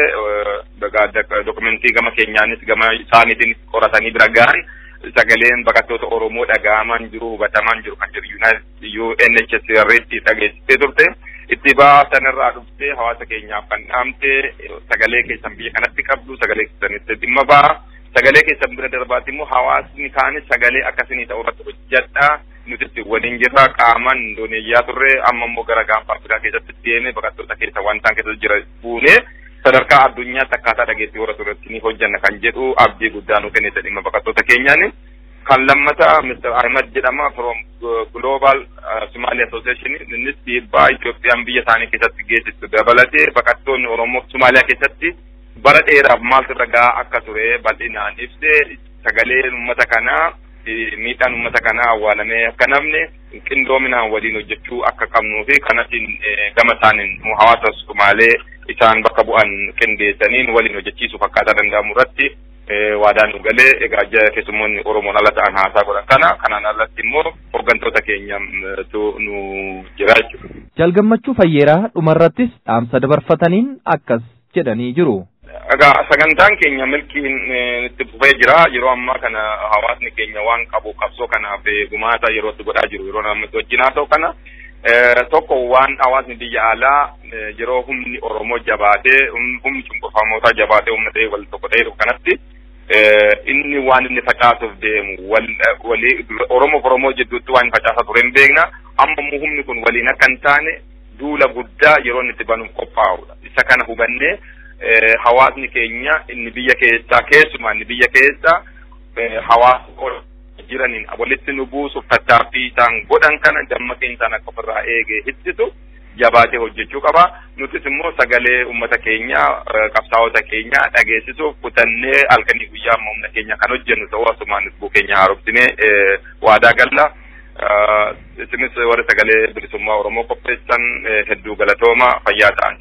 dokumentii gama keenyaanis gama isaaniitiin qoratanii bira gahan sagaleen baqattoota Oromoo dhaga'amaan jiru hubatamaan jiru kan jiru UNHCR irratti dhageessitee turte. itti baasanirraa dhuftee hawaasa keenyaaf kan dhaamte sagalee keessan biyya kanatti qabdu sagalee keessanitti dhimma ba'a sagalee keessan bira darbaatti immoo hawaasni kaanis sagalee akkasii ta'u irratti hojjedha nuti itti waliin jirra qaamaan indoneeyyaa turre amma immoo gara gaanfa afrikaa keessatti deeme baqattoota keessa wantaan keessa jira fuune sadarkaa addunyaatti akkaataa dhageettii warra turretti ni hojjanna kan jedhu abdii guddaa nu kennite dhimma baqattoota keenyaani. kan lammata Mr. Ahmed jedhama from Global Somali Association innis dhiibbaa Itoophiyaan biyya isaanii keessatti geessistu dabalatee baqattoonni Oromoo Somaaliyaa keessatti bara dheeraaf maaltu irra gahaa akka ture bal'inaan ibsee sagaleen uummata kanaa miidhaan uummata kanaa awwaalamee akka namne qindoominaan waliin hojjechuu akka qabnuu fi kanatiin gama isaaniin hawaasa Somaalee isaan bakka bu'an qindeessaniin waliin hojjechiisuuf akkaataa danda'amu irratti waadaan nu galee egaa keessummoonni Oromoon ala ta'an haasaa godhan kana kanaan alatti immoo hooggantoota keenyatu nu jira jechuudha. Jaalgammachuu Fayyeeraa dhumarrattis dhaamsa dabarfataniin akkas jedhanii jiru. Egaa sagantaan keenya milkiin itti fufee jira yeroo ammaa kana hawaasni keenya waan qabu qabsoo kanaaf gumaata yeroo itti godhaa jiru yeroo namni wajjin haa ta'u kana tokko waan hawaasni biyya alaa yeroo humni Oromoo jabaatee humni cunqurfamootaa jabaatee humna ta'ee wal tokko ta'ee kanatti inni waan inni facaasuuf deemu walii Oromoo Oromoo jidduutti waan facaasaa ture hin beekna amma immoo humni kun waliin akka hin taane duula guddaa yeroo inni itti banuuf qophaa'udha isa kana hubannee hawaasni keenya inni biyya keessaa keessumaa inni biyya keessa hawaasa jiraniin walitti nu buusuuf tattaaffii isaan godhan kana dammaqeen isaan akka ofirraa eegee hittisu jabaatee hojjechuu qaba. Nutis immoo sagalee uummata keenya qabsaa'ota keenya dhageessisuuf kutannee halkanii guyyaa amma humna keenya kan hojjennu ta'uu asumaan lubbuu keenya haaromsinee waadaa galla. Isinis warri sagalee bilisummaa Oromoo qopheessan hedduu galatooma fayyaa ta'an.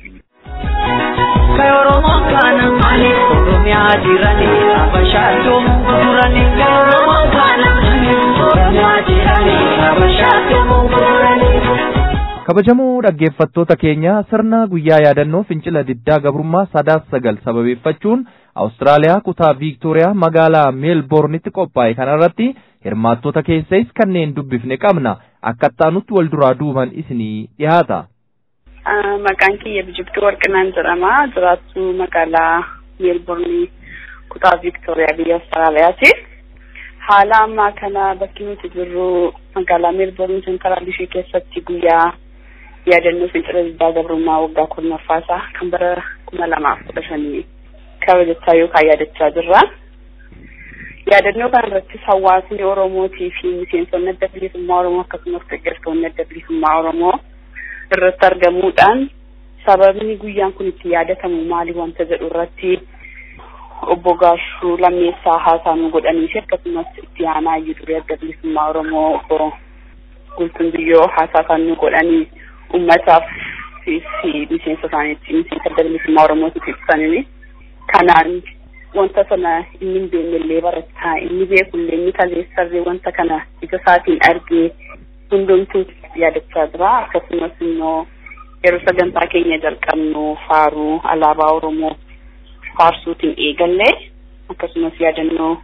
Kay Oromoon kana maaliif Oromiyaa jiranii Habashaatu muguranii Kay Oromoon kana maaliif Oromiyaa jiranii Habashaatu muguranii kabajamoo dhaggeeffattoota keenya sirna guyyaa yaadannoo fincila diddaa gabrummaa sadaas sagal sababeeffachuun Awustiraaliyaa kutaa Viiktooriyaa magaalaa meelboornitti qophaa'e kanarratti hirmaattota keessais kanneen dubbifne qabna akka ittaanutti wal duraa duuban isinii dhiyaata. Maqaan kiyya Bijibduu Warqinaan jedhama. Jiraattuu magaalaa meelboornii kutaa Viiktooriyaa biyya Awustiraaliyaati. Haala ammaa kana bakki nuti jirru magaalaa meelboornii sentaraal ishee keessatti guyyaa yaadannoo fincila diddaa gabrummaa waggaa kurnaffaasaa kan bara kuma lamaaf kudha shanii kabajachaa yookaan yaadachaa jirra. Yaadannoo kana irrattis hawaasni Oromootii fi miseensonni adda bilisummaa Oromoo akkasumas deeggartoonni adda bilisummaa Oromoo irratti argamuudhaan sababni guyyaan kun itti yaadatamu maali wanta jedhu irratti obbo Gaashuu Lammeessaa haasaa nu godhanii fi akkasumas itti aanaa iyyuu durii adda bilisummaa Oromoo obbo Gultuun Biyyoo haasaa kan nu godhanii ummataaf fi miseensa isaaniitti miseensa adda bilisummaa Oromootiif ibsanii kanaan wanta sana inni hin beeknellee barataa inni beekullee inni kaleessarree wanta kana ija isaatiin argee hundumtuu yaadachaa jira akkasumas immoo yeroo sagantaa keenya jalqabnu faaruu alaabaa Oromoo faarsuutiin eegallee akkasumas yaadannoo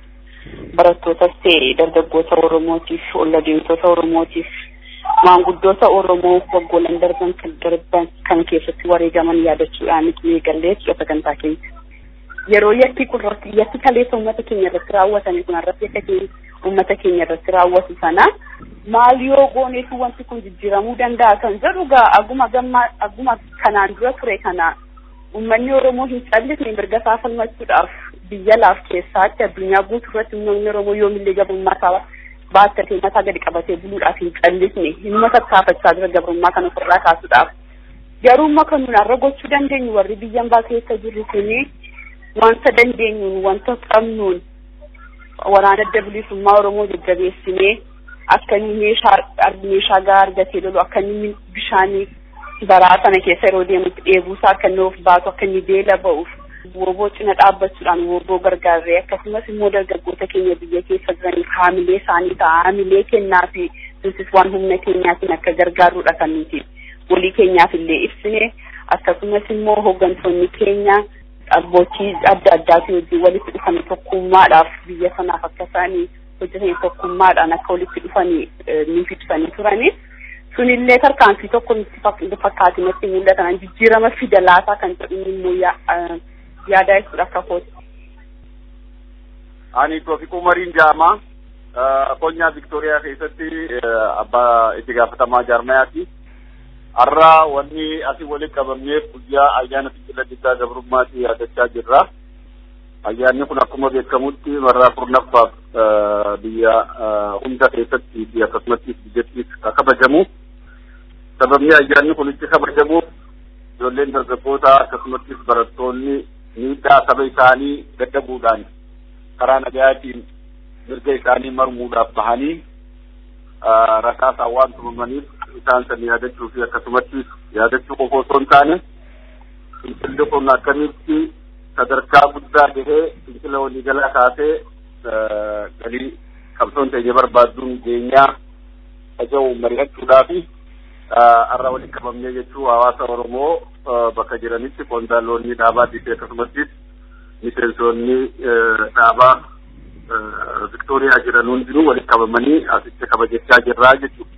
barattootas ta'e dargaggoota Oromootiif olla deemtota Oromootiif maanguddoota Oromoo waggoollan darban kan darban kan keessatti wareegaman yaadachuudhaan eegallee jechuudha sagantaa keenya. Yeroo yakki kun yakki kaleessa uummata keenya irratti raawwatame kun irratti akka uummata keenya irratti raawwatu sana maal yoo gooneetu wanti kun jijjiiramuu danda'a kan jedhu gaa aguma gamma aguma kanaan dura ture kana uummanni Oromoo hin callisne mirga isaa falmachuudhaaf biyya laaf keessaatti addunyaa guutuu irratti uummanni Oromoo yoomillee gabrummaa isaa baattatee mataa gadi qabatee buluudhaaf hin callisne dhimma tattaafachaa jira gabrummaa kana ofirraa kaasuudhaaf. Garuu amma kan nuyi har'a gochuu dandeenyu warri biyyan baa keessa jirru kuni wanta dandeenyuun wanta qabnuun waraana adda bilisummaa Oromoo jajjabeessinee akka inni meeshaa meeshaa gahaa argatee lolu akka inni bishaanii baraa sana keessa yeroo deemutti dheebuusaa akka inni of baatu akka inni beela ba'uuf wooboo cina dhaabbachuudhaan wooboo gargaarree akkasumas immoo dargaggoota keenya biyya keessa jiraniif haamilee isaanii ta'a haamilee kennaa fi nutis waan humna keenyaatiin akka gargaarruudha kan nuti walii keenyaaf illee ibsine akkasumas immoo hooggantoonni keenya abbootii adda addaatii wajjin walitti dhufanii tokkummaadhaaf biyya sanaaf akka isaanii hojjetanii tokkummaadhaan akka walitti dhufanii nuuf ibsanii turanii sunillee tarkaanfii tokko nutti fakkaate natti mul'atan jijjiirama fida laataa kan jedhu immoo yaadaa jechuudha akka kooti. Ani Toofiquu Mariin Jaamaa Konyaa Viktooriyaa keessatti abbaa itti gaafatamaa jaarmayaati. Har'a wanni asii walitti qabamneef guyyaa ayyaana fincila diddaa gabrummaatti yaadachaa jirra. Ayyaanni kun akkuma beekamutti marraa kurnaffaaf biyya hunda keessatti fi akkasumattis biyyattis kabajamu. Sababni ayyaanni kun itti kabajamuuf ijoolleen dargaggoota akkasumattis barattoonni miidhaa saba isaanii dadhabuudhaan karaa nagayaatiin mirga isaanii marmuudhaaf bahanii rasaasaan waan tumamaniif isaan san yaadachuu fi akkasumattis yaadachuu qofa osoo hin taane fincilli kun akkamitti sadarkaa guddaa gahee fincila waliigalaa kaasee galii qabsoon teenya barbaadduun geenyaa aja'u mari'achuudhaa fi har'a walitti qabamnee jechuu hawaasa Oromoo bakka jiranitti qondaalonni dhaabaatii fi akkasumattis miseensonni dhaabaa Viktooriyaa jiran hundinuu walitti qabamanii asitti kabajachaa jirraa jechuudha.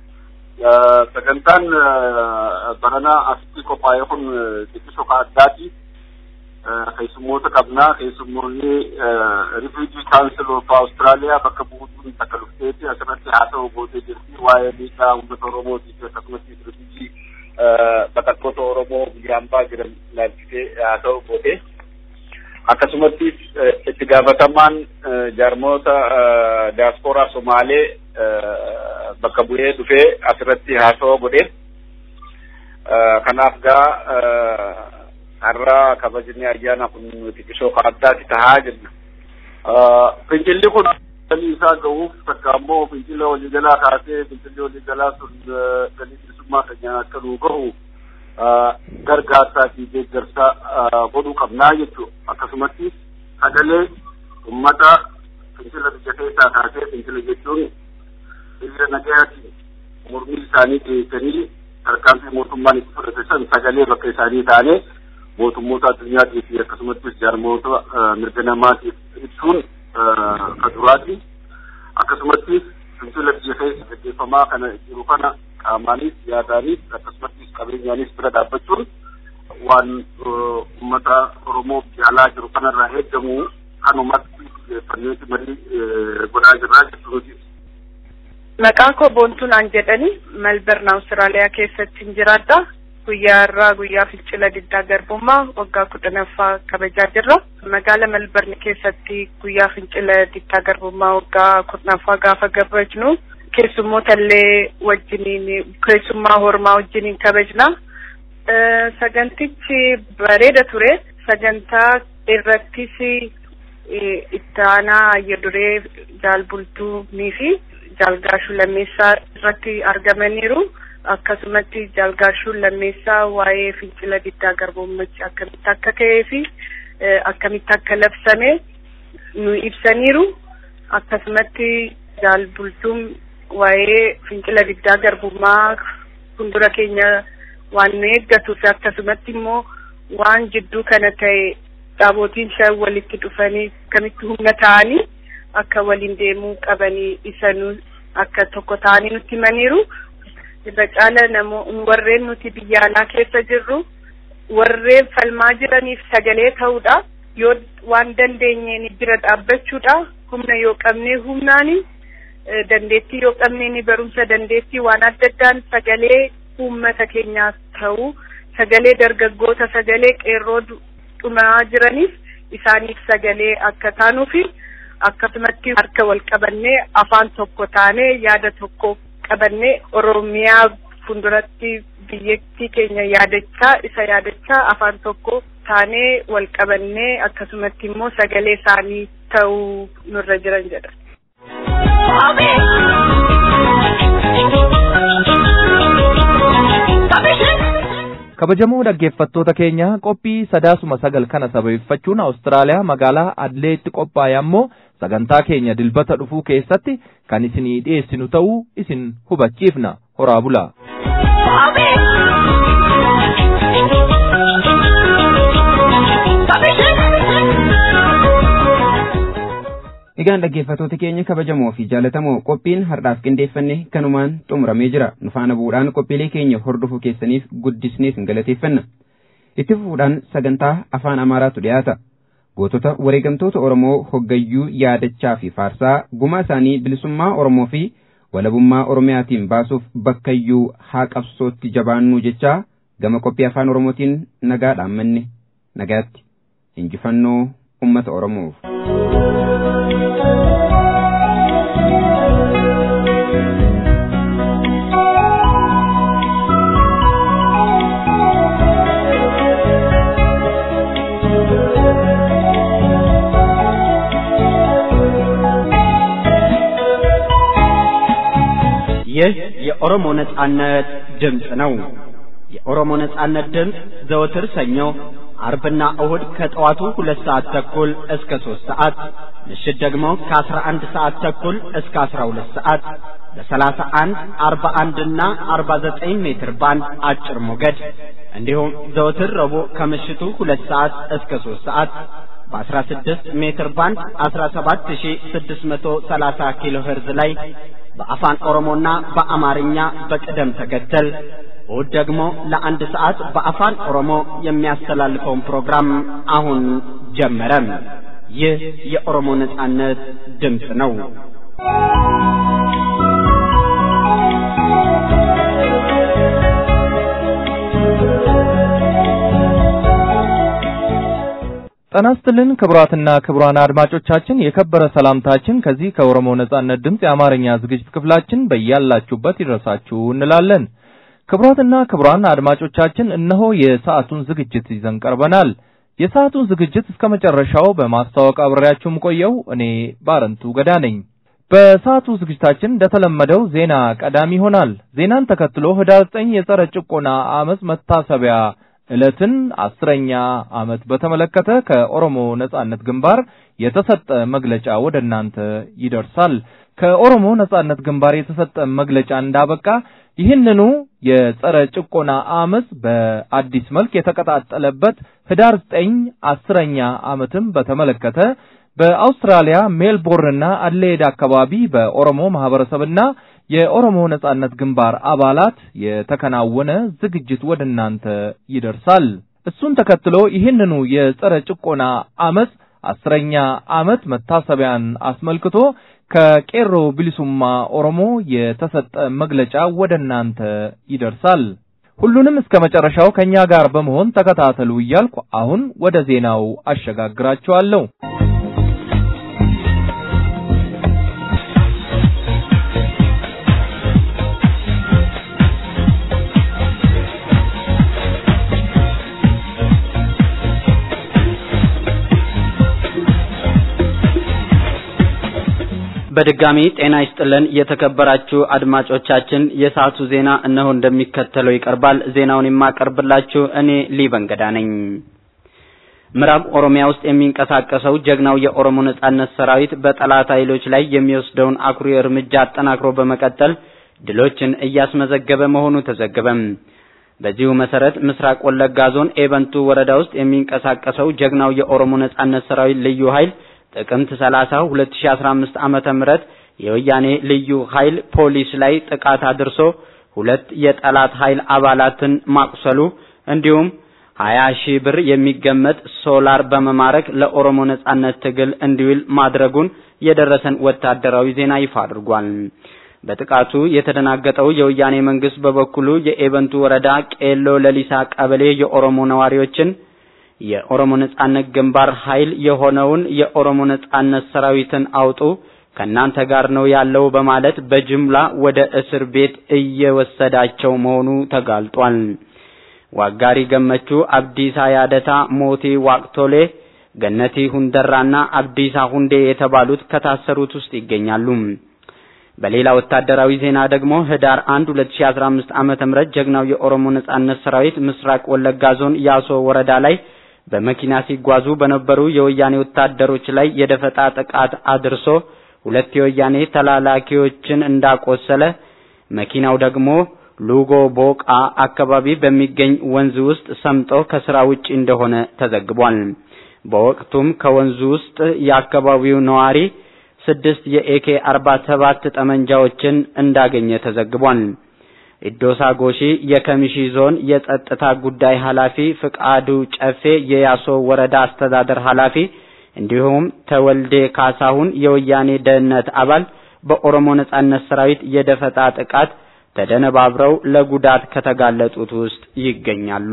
Sagantaan barana asitti qophaa'e kun xiqqisoo ka addaati. Keessummoota qabnaa keessummoonni Refugee Council of Australia bakka buutuun takka dhufteeti asirratti haasa'u gootee jirti waa'ee miidhaa uummata Oromootii fi akkasumattis Refugee baqattoota Oromoo biyya hambaa jiran ilaalchisee haasa'u gootee. Akkasumattis itti gaafatamaan jaarmoota diyaaspooraa Somaalee bakka bu'ee dhufee asirratti haasawaa godhee kanaaf gaa har'a kabajni ayyaana kun xiqqishoo ka addaati tahaa jirna. Fincilli kun galii isaa gahuuf takka ammoo fincila waliigalaa kaasee fincilli waliigalaa sun galii bilisummaa keenyaan akka nuu gahu gargaarsaa fi deeggarsa godhuu qabnaa jechuudha. Akkasumatti sagalee uummata fincila biyya keessaa kaasee fincila jechuun hiriira nagayaatiin mormii isaanii dhiyeessanii tarkaanfii mootummaan itti fudhate san sagalee bakka isaanii taanee mootummoota addunyaatii fi akkasumattis jaarmoota mirga namaatiif ibsuun ka duraati. Akkasumattis fincila biyya keessa gaggeeffamaa kana jiru kana qaamaanis yaadaanis akkasumattis qabeenyaanis bira dhaabbachuun waan uummata Oromoo jaalaa jiru kanarraa eegamu kanumatti xiyyeeffanneeti marii godhaa jirraa jechuuti. Maqaan koo Boontuunaan jedhani Melbourne Awustiraaliyaa keessatti hin jiraadha. Guyyaa irraa guyyaa fincila diddaa garbummaa waggaa kudhanaffaa kabajaa jirra. Magaala Melbourne keessatti guyyaa fincila diddaa garbummaa waggaa kudhanaffaa gaafa kabajnu keessummoota illee wajjiniin keessummaa hormaa wajjiniin kabajna. Sagantichi bareeda ture. Sagantaa irrattis itti aanaa Ayyaduree Jaalbultuunii fi Jaalgaashuu Lammeessaa irratti argamaniiru. Akkasumatti Jaalgaashuun Lammeessaa waa'ee fincila diddaa garbummachi akkamitti akka ka'ee fi akkamitti akka labsame nu ibsaniiru. Akkasumatti Jaalbultuun waa'ee fincila diddaa garbummaa fuuldura keenya waan nu eeggatu fi akkasumatti immoo waan jidduu kana ta'e dhaabootiin shan walitti dhufanii akkamitti humna ta'anii akka waliin deemuu qabanii isanuu akka tokko ta'anii nutti himaniiru. Irra caala namoo warreen nuti biyya alaa keessa jirru warreen falmaa jiraniif sagalee ta'uudha. Yoo waan dandeenyeen bira dhaabbachuudha. Humna yoo qabnee humnaani dandeettii yoo qabnee barumsa dandeettii waan adda addaan sagalee uummata keenyaaf ta'u sagalee dargaggoota sagalee qeerroo dhumaa jiraniif isaaniif sagalee akka taanuufi akkasumatti harka wal qabannee afaan tokko taanee yaada tokko qabannee oromiyaa fuulduratti biyyattii keenya yaadachaa isa yaadachaa afaan tokko taanee wal qabannee akkasumatti immoo sagalee isaanii ta'uu nurra jiran jedha. kabajamoo dhaggeeffattoota keenya qophii sadaasuma sagal kana sababeeffachuun awustiraaliyaa magaalaa adleetti qophaa'e ammoo sagantaa keenya dilbata dhufuu keessatti kan isinii dhiyeessinu ta'uu isin hubachiifna horaa bulaa. Egaan dhaggeeffattoota keenya kabajamoo fi jaallatamoo qophiin har'aaf qindeeffanne kanumaan xumuramee jira. Nu faana bu'uudhaan qophiilee keenya hordofuu keessaniif guddisnee isin galateeffanna. Itti fufuudhaan sagantaa afaan Amaaraatu dhiyaata. Gootota wareegamtoota Oromoo hoggayyuu yaadachaa fi faarsaa gumaa isaanii bilisummaa Oromoo fi walabummaa Oromiyaatiin baasuuf bakkayyuu haa qabsootti jabaannuu jechaa gama qophii afaan Oromootiin nagaa dhaammanne nagaatti. Injifannoo uummata Oromoof. ይህ የኦሮሞ ነጻነት ድምፅ ነው። የኦሮሞ ነጻነት ድምፅ ዘወትር ሰኞ፣ አርብና እሁድ ከጠዋቱ ሁለት ሰዓት ተኩል እስከ ሦስት ሰዓት ምሽት ደግሞ ከአስራ አንድ ሰዓት ተኩል እስከ አስራ ሁለት ሰዓት በሰላሳ አንድ አርባ አንድና አርባ ዘጠኝ ሜትር ባንድ አጭር ሞገድ እንዲሁም ዘወትር ረቡዕ ከምሽቱ ሁለት ሰዓት እስከ ሦስት ሰዓት በ16 ሜትር ባንድ 17630 ኪሎ ሄርዝ ላይ በአፋን ኦሮሞና በአማርኛ በቅደም ተከተል እሁድ ደግሞ ለአንድ ሰዓት በአፋን ኦሮሞ የሚያስተላልፈውን ፕሮግራም አሁን ጀመረ። ይህ የኦሮሞ ነጻነት ድምፅ ነው። ጤና ይስጥልን ክቡራትና ክቡራን አድማጮቻችን የከበረ ሰላምታችን ከዚህ ከኦሮሞ ነጻነት ድምፅ የአማርኛ ዝግጅት ክፍላችን በያላችሁበት ይድረሳችሁ እንላለን። ክቡራትና ክቡራን አድማጮቻችን እነሆ የሰዓቱን ዝግጅት ይዘን ቀርበናል። የሰዓቱን ዝግጅት እስከ መጨረሻው በማስተዋወቅ አብሬያችሁም ቆየው እኔ ባረንቱ ገዳ ነኝ። በሰዓቱ ዝግጅታችን እንደተለመደው ዜና ቀዳሚ ይሆናል። ዜናን ተከትሎ ህዳር 9 የጸረ ጭቆና አመፅ መታሰቢያ ዕለትን አስረኛ ዓመት በተመለከተ ከኦሮሞ ነጻነት ግንባር የተሰጠ መግለጫ ወደ እናንተ ይደርሳል። ከኦሮሞ ነጻነት ግንባር የተሰጠ መግለጫ እንዳበቃ ይህንኑ የጸረ ጭቆና አመፅ በአዲስ መልክ የተቀጣጠለበት ህዳር ዘጠኝ አስረኛ ዓመትን በተመለከተ በአውስትራሊያ ሜልቦርንና አድሌድ አካባቢ በኦሮሞ ማህበረሰብና የኦሮሞ ነጻነት ግንባር አባላት የተከናወነ ዝግጅት ወደ እናንተ ይደርሳል። እሱን ተከትሎ ይህንኑ የጸረ ጭቆና አመፅ አስረኛ ዓመት መታሰቢያን አስመልክቶ ከቄሮ ቢሊሱማ ኦሮሞ የተሰጠ መግለጫ ወደ እናንተ ይደርሳል። ሁሉንም እስከ መጨረሻው ከኛ ጋር በመሆን ተከታተሉ እያልኩ አሁን ወደ ዜናው አሸጋግራችኋለሁ። በድጋሚ ጤና ይስጥልን የተከበራችሁ አድማጮቻችን፣ የሰዓቱ ዜና እነሆ እንደሚከተለው ይቀርባል። ዜናውን የማቀርብላችሁ እኔ ሊበንገዳ ነኝ። ምዕራብ ኦሮሚያ ውስጥ የሚንቀሳቀሰው ጀግናው የኦሮሞ ነጻነት ሰራዊት በጠላት ኃይሎች ላይ የሚወስደውን አኩሪ እርምጃ አጠናክሮ በመቀጠል ድሎችን እያስመዘገበ መሆኑ ተዘገበም። በዚሁ መሰረት ምስራቅ ወለጋ ዞን ኤበንቱ ወረዳ ውስጥ የሚንቀሳቀሰው ጀግናው የኦሮሞ ነጻነት ሰራዊት ልዩ ኃይል ጥቅምት 30 2015 ዓመተ ምህረት የወያኔ ልዩ ኃይል ፖሊስ ላይ ጥቃት አድርሶ ሁለት የጠላት ኃይል አባላትን ማቁሰሉ እንዲሁም 20 ሺህ ብር የሚገመት ሶላር በመማረክ ለኦሮሞ ነጻነት ትግል እንዲውል ማድረጉን የደረሰን ወታደራዊ ዜና ይፋ አድርጓል። በጥቃቱ የተደናገጠው የወያኔ መንግስት በበኩሉ የኤበንቱ ወረዳ ቄሎ ለሊሳ ቀበሌ የኦሮሞ ነዋሪዎችን የኦሮሞ ነጻነት ግንባር ኃይል የሆነውን የኦሮሞ ነጻነት ሰራዊትን አውጡ ከናንተ ጋር ነው ያለው በማለት በጅምላ ወደ እስር ቤት እየወሰዳቸው መሆኑ ተጋልጧል። ዋጋሪ ገመቹ፣ አብዲሳ ያደታ፣ ሞቴ ዋቅቶሌ፣ ገነቲ ሁንደራና አብዲሳ ሁንዴ የተባሉት ከታሰሩት ውስጥ ይገኛሉ። በሌላ ወታደራዊ ዜና ደግሞ ህዳር 1 2015 ዓመተ ምህረት ጀግናው የኦሮሞ ነጻነት ሰራዊት ምስራቅ ወለጋ ዞን ያሶ ወረዳ ላይ በመኪና ሲጓዙ በነበሩ የወያኔ ወታደሮች ላይ የደፈጣ ጥቃት አድርሶ ሁለት የወያኔ ተላላኪዎችን እንዳቆሰለ መኪናው ደግሞ ሉጎ ቦቃ አካባቢ በሚገኝ ወንዝ ውስጥ ሰምጦ ከስራ ውጪ እንደሆነ ተዘግቧል። በወቅቱም ከወንዙ ውስጥ የአካባቢው ነዋሪ ስድስት የኤኬ 47 ጠመንጃዎችን እንዳገኘ ተዘግቧል። ኢዶሳ ጎሺ የከሚሺ ዞን የጸጥታ ጉዳይ ኃላፊ፣ ፍቃዱ ጨፌ የያሶ ወረዳ አስተዳደር ኃላፊ እንዲሁም ተወልዴ ካሳሁን የወያኔ ደህንነት አባል በኦሮሞ ነጻነት ሰራዊት የደፈጣ ጥቃት ተደነባብረው ለጉዳት ከተጋለጡት ውስጥ ይገኛሉ።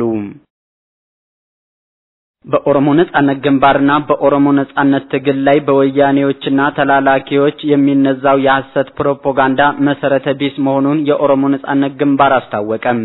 በኦሮሞ ነጻነት ግንባርና በኦሮሞ ነጻነት ትግል ላይ በወያኔዎችና ተላላኪዎች የሚነዛው የሐሰት ፕሮፓጋንዳ መሰረተ ቢስ መሆኑን የኦሮሞ ነጻነት ግንባር አስታወቀም።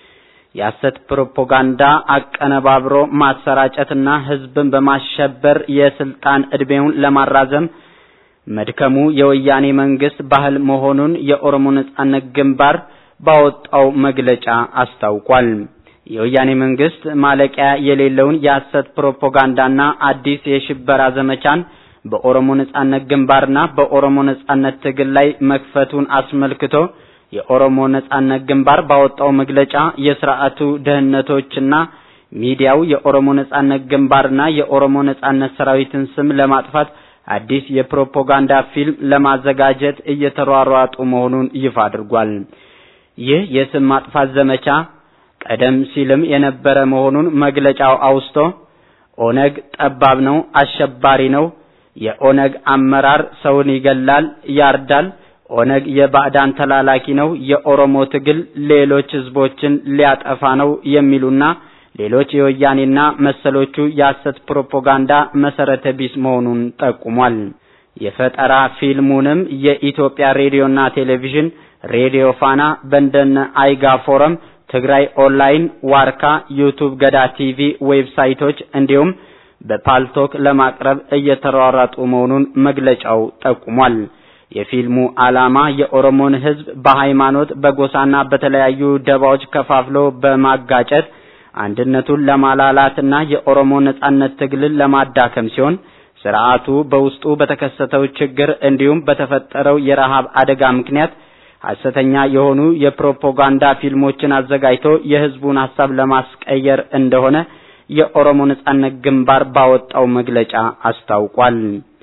የሐሰት ፕሮፓጋንዳ አቀነባብሮ ማሰራጨትና ህዝብን በማሸበር የስልጣን እድሜውን ለማራዘም መድከሙ የወያኔ መንግስት ባህል መሆኑን የኦሮሞ ነጻነት ግንባር ባወጣው መግለጫ አስታውቋል። የወያኔ መንግስት ማለቂያ የሌለውን የሐሰት ፕሮፓጋንዳና አዲስ የሽበራ ዘመቻን በኦሮሞ ነጻነት ግንባርና በኦሮሞ ነጻነት ትግል ላይ መክፈቱን አስመልክቶ የኦሮሞ ነጻነት ግንባር ባወጣው መግለጫ የስርዓቱ ደህንነቶችና ሚዲያው የኦሮሞ ነጻነት ግንባርና የኦሮሞ ነጻነት ሰራዊትን ስም ለማጥፋት አዲስ የፕሮፓጋንዳ ፊልም ለማዘጋጀት እየተሯሯጡ መሆኑን ይፋ አድርጓል። ይህ የስም ማጥፋት ዘመቻ ቀደም ሲልም የነበረ መሆኑን መግለጫው አውስቶ ኦነግ ጠባብ ነው፣ አሸባሪ ነው፣ የኦነግ አመራር ሰውን ይገላል፣ ያርዳል፣ ኦነግ የባዕዳን ተላላኪ ነው፣ የኦሮሞ ትግል ሌሎች ህዝቦችን ሊያጠፋ ነው የሚሉና ሌሎች የወያኔና መሰሎቹ የሐሰት ፕሮፓጋንዳ መሰረተ ቢስ መሆኑን ጠቁሟል። የፈጠራ ፊልሙንም የኢትዮጵያ ሬዲዮና ቴሌቪዥን፣ ሬዲዮ ፋና፣ በንደነ አይጋ ፎረም፣ ትግራይ ኦንላይን፣ ዋርካ፣ ዩቱብ፣ ገዳ ቲቪ ዌብሳይቶች እንዲሁም በፓልቶክ ለማቅረብ እየተሯሯጡ መሆኑን መግለጫው ጠቁሟል። የፊልሙ ዓላማ የኦሮሞን ህዝብ በሃይማኖት በጎሳና በተለያዩ ደባዎች ከፋፍሎ በማጋጨት አንድነቱን ለማላላትና የኦሮሞ ነጻነት ትግልን ለማዳከም ሲሆን ስርዓቱ በውስጡ በተከሰተው ችግር እንዲሁም በተፈጠረው የረሃብ አደጋ ምክንያት ሐሰተኛ የሆኑ የፕሮፓጋንዳ ፊልሞችን አዘጋጅቶ የህዝቡን ሐሳብ ለማስቀየር እንደሆነ የኦሮሞ ነጻነት ግንባር ባወጣው መግለጫ አስታውቋል።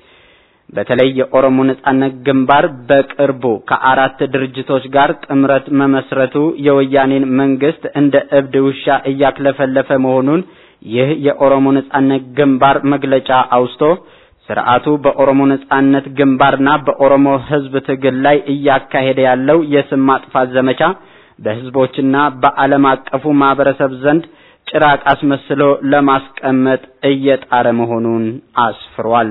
በተለይ የኦሮሞ ነጻነት ግንባር በቅርቡ ከአራት ድርጅቶች ጋር ጥምረት መመስረቱ የወያኔን መንግስት እንደ እብድ ውሻ እያክለፈለፈ መሆኑን ይህ የኦሮሞ ነጻነት ግንባር መግለጫ አውስቶ ስርዓቱ በኦሮሞ ነጻነት ግንባርና በኦሮሞ ህዝብ ትግል ላይ እያካሄደ ያለው የስም ማጥፋት ዘመቻ በህዝቦችና በዓለም አቀፉ ማህበረሰብ ዘንድ ጭራቅ አስመስሎ ለማስቀመጥ እየጣረ መሆኑን አስፍሯል።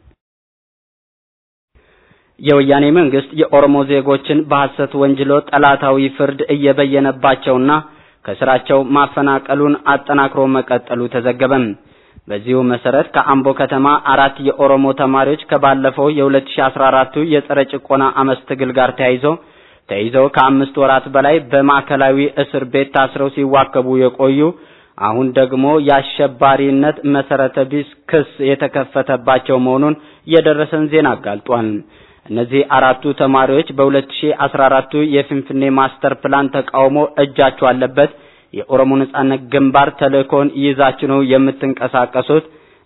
የወያኔ መንግስት የኦሮሞ ዜጎችን በሐሰት ወንጅሎ ጠላታዊ ፍርድ እየበየነባቸውና ከስራቸው ማፈናቀሉን አጠናክሮ መቀጠሉ ተዘገበም። በዚሁ መሰረት ከአምቦ ከተማ አራት የኦሮሞ ተማሪዎች ከባለፈው የ2014 የጸረ ጭቆና አመፅ ትግል ጋር ተያይዞ ተይዘው ከአምስት ወራት በላይ በማዕከላዊ እስር ቤት ታስረው ሲዋከቡ የቆዩ አሁን ደግሞ የአሸባሪነት መሰረተ ቢስ ክስ የተከፈተባቸው መሆኑን የደረሰን ዜና አጋልጧል። እነዚህ አራቱ ተማሪዎች በ2014 የፊንፊኔ ማስተር ፕላን ተቃውሞ እጃቸው አለበት፣ የኦሮሞ ነጻነት ግንባር ተልእኮን ይዛችሁ ነው የምትንቀሳቀሱት፣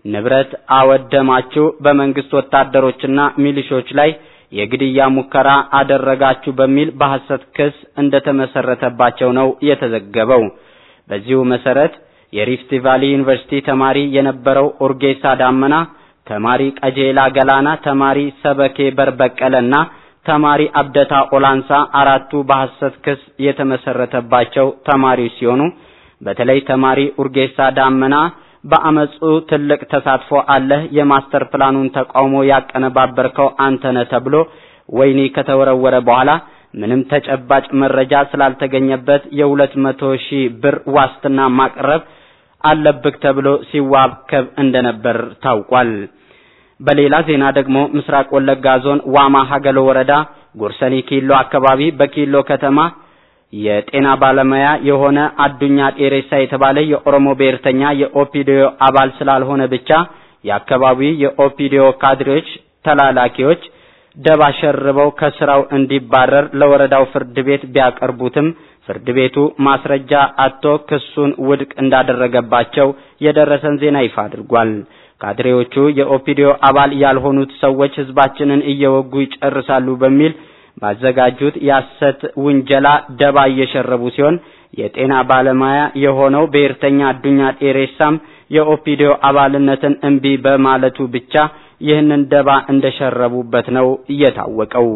ንብረት አወደማችሁ፣ በመንግስት ወታደሮችና ሚሊሾች ላይ የግድያ ሙከራ አደረጋችሁ በሚል በሐሰት ክስ እንደተመሰረተባቸው ነው የተዘገበው። በዚሁ መሰረት የሪፍት ቫሊ ዩኒቨርሲቲ ተማሪ የነበረው ኡርጌሳ ዳመና፣ ተማሪ ቀጄላ ገላና፣ ተማሪ ሰበኬ በርበቀለና ተማሪ አብደታ ኦላንሳ አራቱ በሐሰት ክስ የተመሰረተባቸው ተማሪዎች ሲሆኑ በተለይ ተማሪ ኡርጌሳ ዳመና በአመጹ ትልቅ ተሳትፎ አለህ፣ የማስተር ፕላኑን ተቃውሞ ያቀነባበርከው አንተነ ተብሎ ወህኒ ከተወረወረ በኋላ ምንም ተጨባጭ መረጃ ስላልተገኘበት የሁለት መቶ ሺህ ብር ዋስትና ማቅረብ አለብክ ተብሎ ሲዋከብ እንደነበር ታውቋል። በሌላ ዜና ደግሞ ምስራቅ ወለጋ ዞን ዋማ ሀገሎ ወረዳ ጎርሰኒ ኪሎ አካባቢ በኪሎ ከተማ የጤና ባለሙያ የሆነ አዱኛ ጤሬሳ የተባለ የኦሮሞ ብሔርተኛ የኦፒዲዮ አባል ስላልሆነ ብቻ የአካባቢው የኦፒዲዮ ካድሬዎች ተላላኪዎች ደባ ሸርበው ከስራው እንዲባረር ለወረዳው ፍርድ ቤት ቢያቀርቡትም ፍርድ ቤቱ ማስረጃ አጥቶ ክሱን ውድቅ እንዳደረገባቸው የደረሰን ዜና ይፋ አድርጓል። ካድሬዎቹ የኦፒዲዮ አባል ያልሆኑት ሰዎች ህዝባችንን እየወጉ ይጨርሳሉ በሚል ባዘጋጁት የሐሰት ውንጀላ ደባ እየሸረቡ ሲሆን የጤና ባለሙያ የሆነው ብሔርተኛ አዱኛ ጤሬሳም የኦፒዲዮ አባልነትን እምቢ በማለቱ ብቻ ይህንን ደባ እንደሸረቡበት ነው እየታወቀው።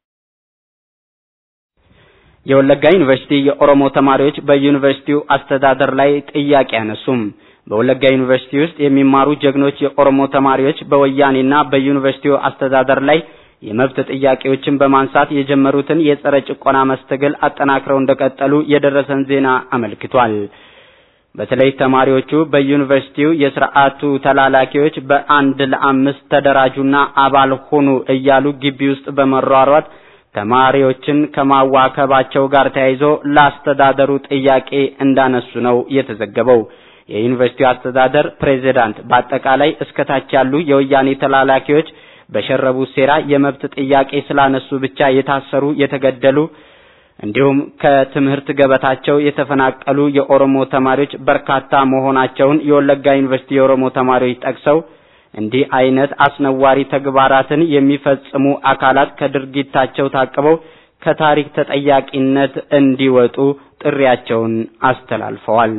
የወለጋ ዩኒቨርሲቲ የኦሮሞ ተማሪዎች በዩኒቨርሲቲው አስተዳደር ላይ ጥያቄ አነሱም። በወለጋ ዩኒቨርሲቲ ውስጥ የሚማሩ ጀግኖች የኦሮሞ ተማሪዎች በወያኔና በዩኒቨርሲቲው አስተዳደር ላይ የመብት ጥያቄዎችን በማንሳት የጀመሩትን የጸረ ጭቆና መስተግል አጠናክረው እንደቀጠሉ የደረሰን ዜና አመልክቷል። በተለይ ተማሪዎቹ በዩኒቨርሲቲው የስርዓቱ ተላላኪዎች በአንድ ለአምስት ተደራጁና አባል ሁኑ እያሉ ግቢ ውስጥ በመሯሯጥ ተማሪዎችን ከማዋከባቸው ጋር ተያይዞ ለአስተዳደሩ ጥያቄ እንዳነሱ ነው የተዘገበው። የዩኒቨርሲቲው አስተዳደር ፕሬዝዳንት በአጠቃላይ እስከታች ያሉ የወያኔ ተላላኪዎች በሸረቡት ሴራ የመብት ጥያቄ ስላነሱ ብቻ የታሰሩ፣ የተገደሉ እንዲሁም ከትምህርት ገበታቸው የተፈናቀሉ የኦሮሞ ተማሪዎች በርካታ መሆናቸውን የወለጋ ዩኒቨርሲቲ የኦሮሞ ተማሪዎች ጠቅሰው እንዲህ አይነት አስነዋሪ ተግባራትን የሚፈጽሙ አካላት ከድርጊታቸው ታቅበው ከታሪክ ተጠያቂነት እንዲወጡ ጥሪያቸውን አስተላልፈዋል።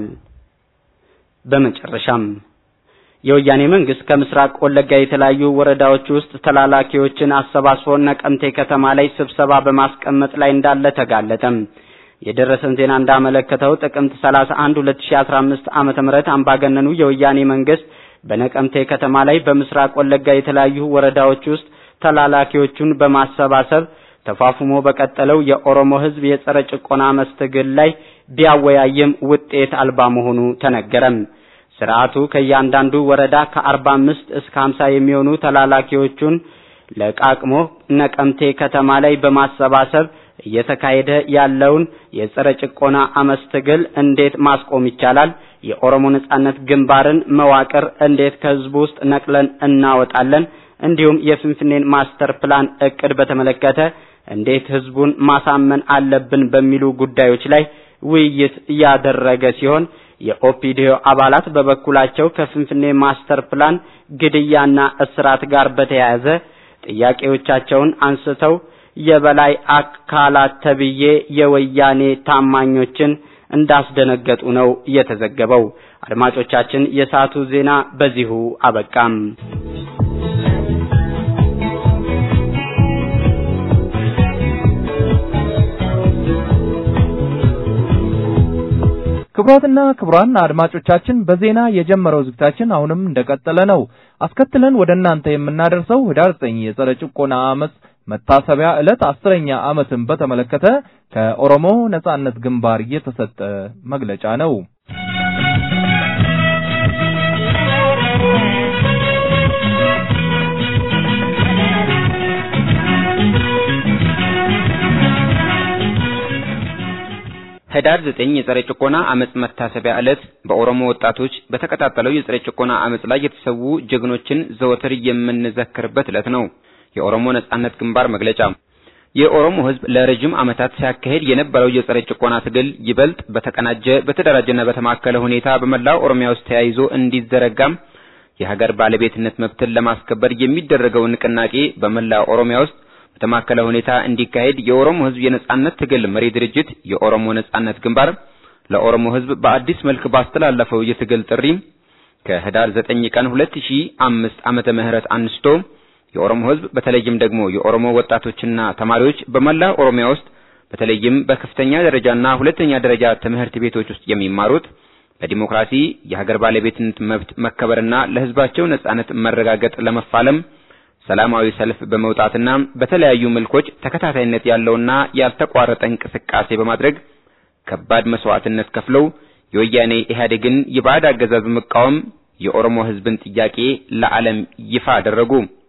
በመጨረሻም የወያኔ መንግስት ከምስራቅ ወለጋ የተለያዩ ወረዳዎች ውስጥ ተላላኪዎችን አሰባስቦ ነቀምቴ ከተማ ላይ ስብሰባ በማስቀመጥ ላይ እንዳለ ተጋለጠም። የደረሰን ዜና እንዳመለከተው ጥቅምት 31 2015 ዓመተ ምህረት አምባገነኑ የወያኔ መንግስት በነቀምቴ ከተማ ላይ በምስራቅ ወለጋ የተለያዩ ወረዳዎች ውስጥ ተላላኪዎቹን በማሰባሰብ ተፋፍሞ በቀጠለው የኦሮሞ ህዝብ የጸረ ጭቆና መስተግል ላይ ቢያወያይም ውጤት አልባ መሆኑ ተነገረም። ስርዓቱ ከእያንዳንዱ ወረዳ ከ45 እስከ 50 የሚሆኑ ተላላኪዎቹን ለቃቅሞ ነቀምቴ ከተማ ላይ በማሰባሰብ እየተካሄደ ያለውን የጸረ ጭቆና አመፅ ትግል እንዴት ማስቆም ይቻላል? የኦሮሞ ነጻነት ግንባርን መዋቅር እንዴት ከህዝቡ ውስጥ ነቅለን እናወጣለን? እንዲሁም የፍንፍኔን ማስተር ፕላን እቅድ በተመለከተ እንዴት ህዝቡን ማሳመን አለብን በሚሉ ጉዳዮች ላይ ውይይት ያደረገ ሲሆን የኦፒዲዮ አባላት በበኩላቸው ከፍንፍኔ ማስተር ፕላን ግድያና እስራት ጋር በተያያዘ ጥያቄዎቻቸውን አንስተው የበላይ አካላት ተብዬ የወያኔ ታማኞችን እንዳስደነገጡ ነው የተዘገበው። አድማጮቻችን፣ የሰዓቱ ዜና በዚሁ አበቃም። ክቡራትና ክቡራን አድማጮቻችን በዜና የጀመረው ዝግታችን አሁንም እንደቀጠለ ነው። አስከትለን ወደ እናንተ የምናደርሰው ህዳር 9 የጸረ ጭቆና አመፅ መታሰቢያ ዕለት አስረኛ ዓመትን በተመለከተ ከኦሮሞ ነጻነት ግንባር የተሰጠ መግለጫ ነው። ህዳር 9 የጸረ ጭቆና አመጽ መታሰቢያ ዕለት በኦሮሞ ወጣቶች በተቀጣጠለው የጸረ ጭቆና አመጽ ላይ የተሰዉ ጀግኖችን ዘወትር የምንዘክርበት ዕለት ነው። የኦሮሞ ነጻነት ግንባር መግለጫ የኦሮሞ ህዝብ ለረጅም ዓመታት ሲያካሄድ የነበረው የጸረ ጭቆና ትግል ይበልጥ በተቀናጀ በተደራጀና በተማከለ ሁኔታ በመላው ኦሮሚያ ውስጥ ተያይዞ እንዲዘረጋም የሀገር ባለቤትነት መብትን ለማስከበር የሚደረገው ንቅናቄ በመላ ኦሮሚያ ውስጥ በተማከለ ሁኔታ እንዲካሄድ የኦሮሞ ሕዝብ የነጻነት ትግል መሪ ድርጅት የኦሮሞ ነጻነት ግንባር ለኦሮሞ ሕዝብ በአዲስ መልክ ባስተላለፈው የትግል ጥሪ ከህዳር 9 ቀን 2005 ዓመተ ምህረት አንስቶ የኦሮሞ ሕዝብ በተለይም ደግሞ የኦሮሞ ወጣቶችና ተማሪዎች በመላ ኦሮሚያ ውስጥ በተለይም በከፍተኛ ደረጃና ሁለተኛ ደረጃ ትምህርት ቤቶች ውስጥ የሚማሩት ለዲሞክራሲ የሀገር ባለቤትነት መብት መከበርና ለህዝባቸው ነጻነት መረጋገጥ ለመፋለም ሰላማዊ ሰልፍ በመውጣትና በተለያዩ መልኮች ተከታታይነት ያለውና ያልተቋረጠ እንቅስቃሴ በማድረግ ከባድ መስዋዕትነት ከፍለው የወያኔ ኢህአዴግን የባዕድ አገዛዝ መቃወም የኦሮሞ ህዝብን ጥያቄ ለዓለም ይፋ አደረጉ።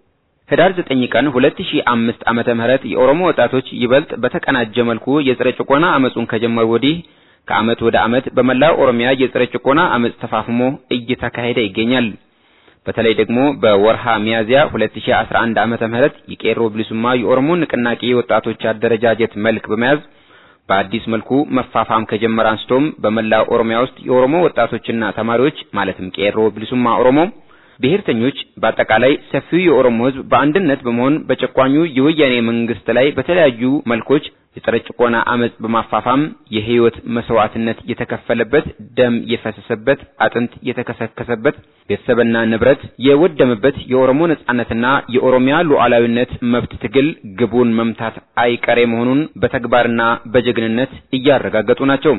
ህዳር 9 ቀን 2005 ዓመተ ምህረት የኦሮሞ ወጣቶች ይበልጥ በተቀናጀ መልኩ የጸረ ጭቆና አመጹን ከጀመሩ ወዲህ ከአመት ወደ አመት በመላው ኦሮሚያ የጸረ ጭቆና አመጽ ተፋፍሞ እየተካሄደ ይገኛል። በተለይ ደግሞ በወርሃ ሚያዝያ 2011 ዓመተ ምህረት የቄሮ ብሊሱማ የኦሮሞ ንቅናቄ ወጣቶች አደረጃጀት መልክ በመያዝ በአዲስ መልኩ መፋፋም ከጀመረ አንስቶም በመላው ኦሮሚያ ውስጥ የኦሮሞ ወጣቶችና ተማሪዎች ማለትም ቄሮ ብሊሱማ ኦሮሞ ብሔርተኞች በአጠቃላይ ሰፊው የኦሮሞ ህዝብ በአንድነት በመሆን በጨቋኙ የወያኔ መንግስት ላይ በተለያዩ መልኮች የጸረ ጭቆና አመጽ በማፋፋም የህይወት መስዋዕትነት የተከፈለበት፣ ደም የፈሰሰበት፣ አጥንት የተከሰከሰበት፣ ቤተሰብና ንብረት የወደመበት የኦሮሞ ነጻነትና የኦሮሚያ ሉዓላዊነት መብት ትግል ግቡን መምታት አይቀሬ መሆኑን በተግባርና በጀግንነት እያረጋገጡ ናቸው።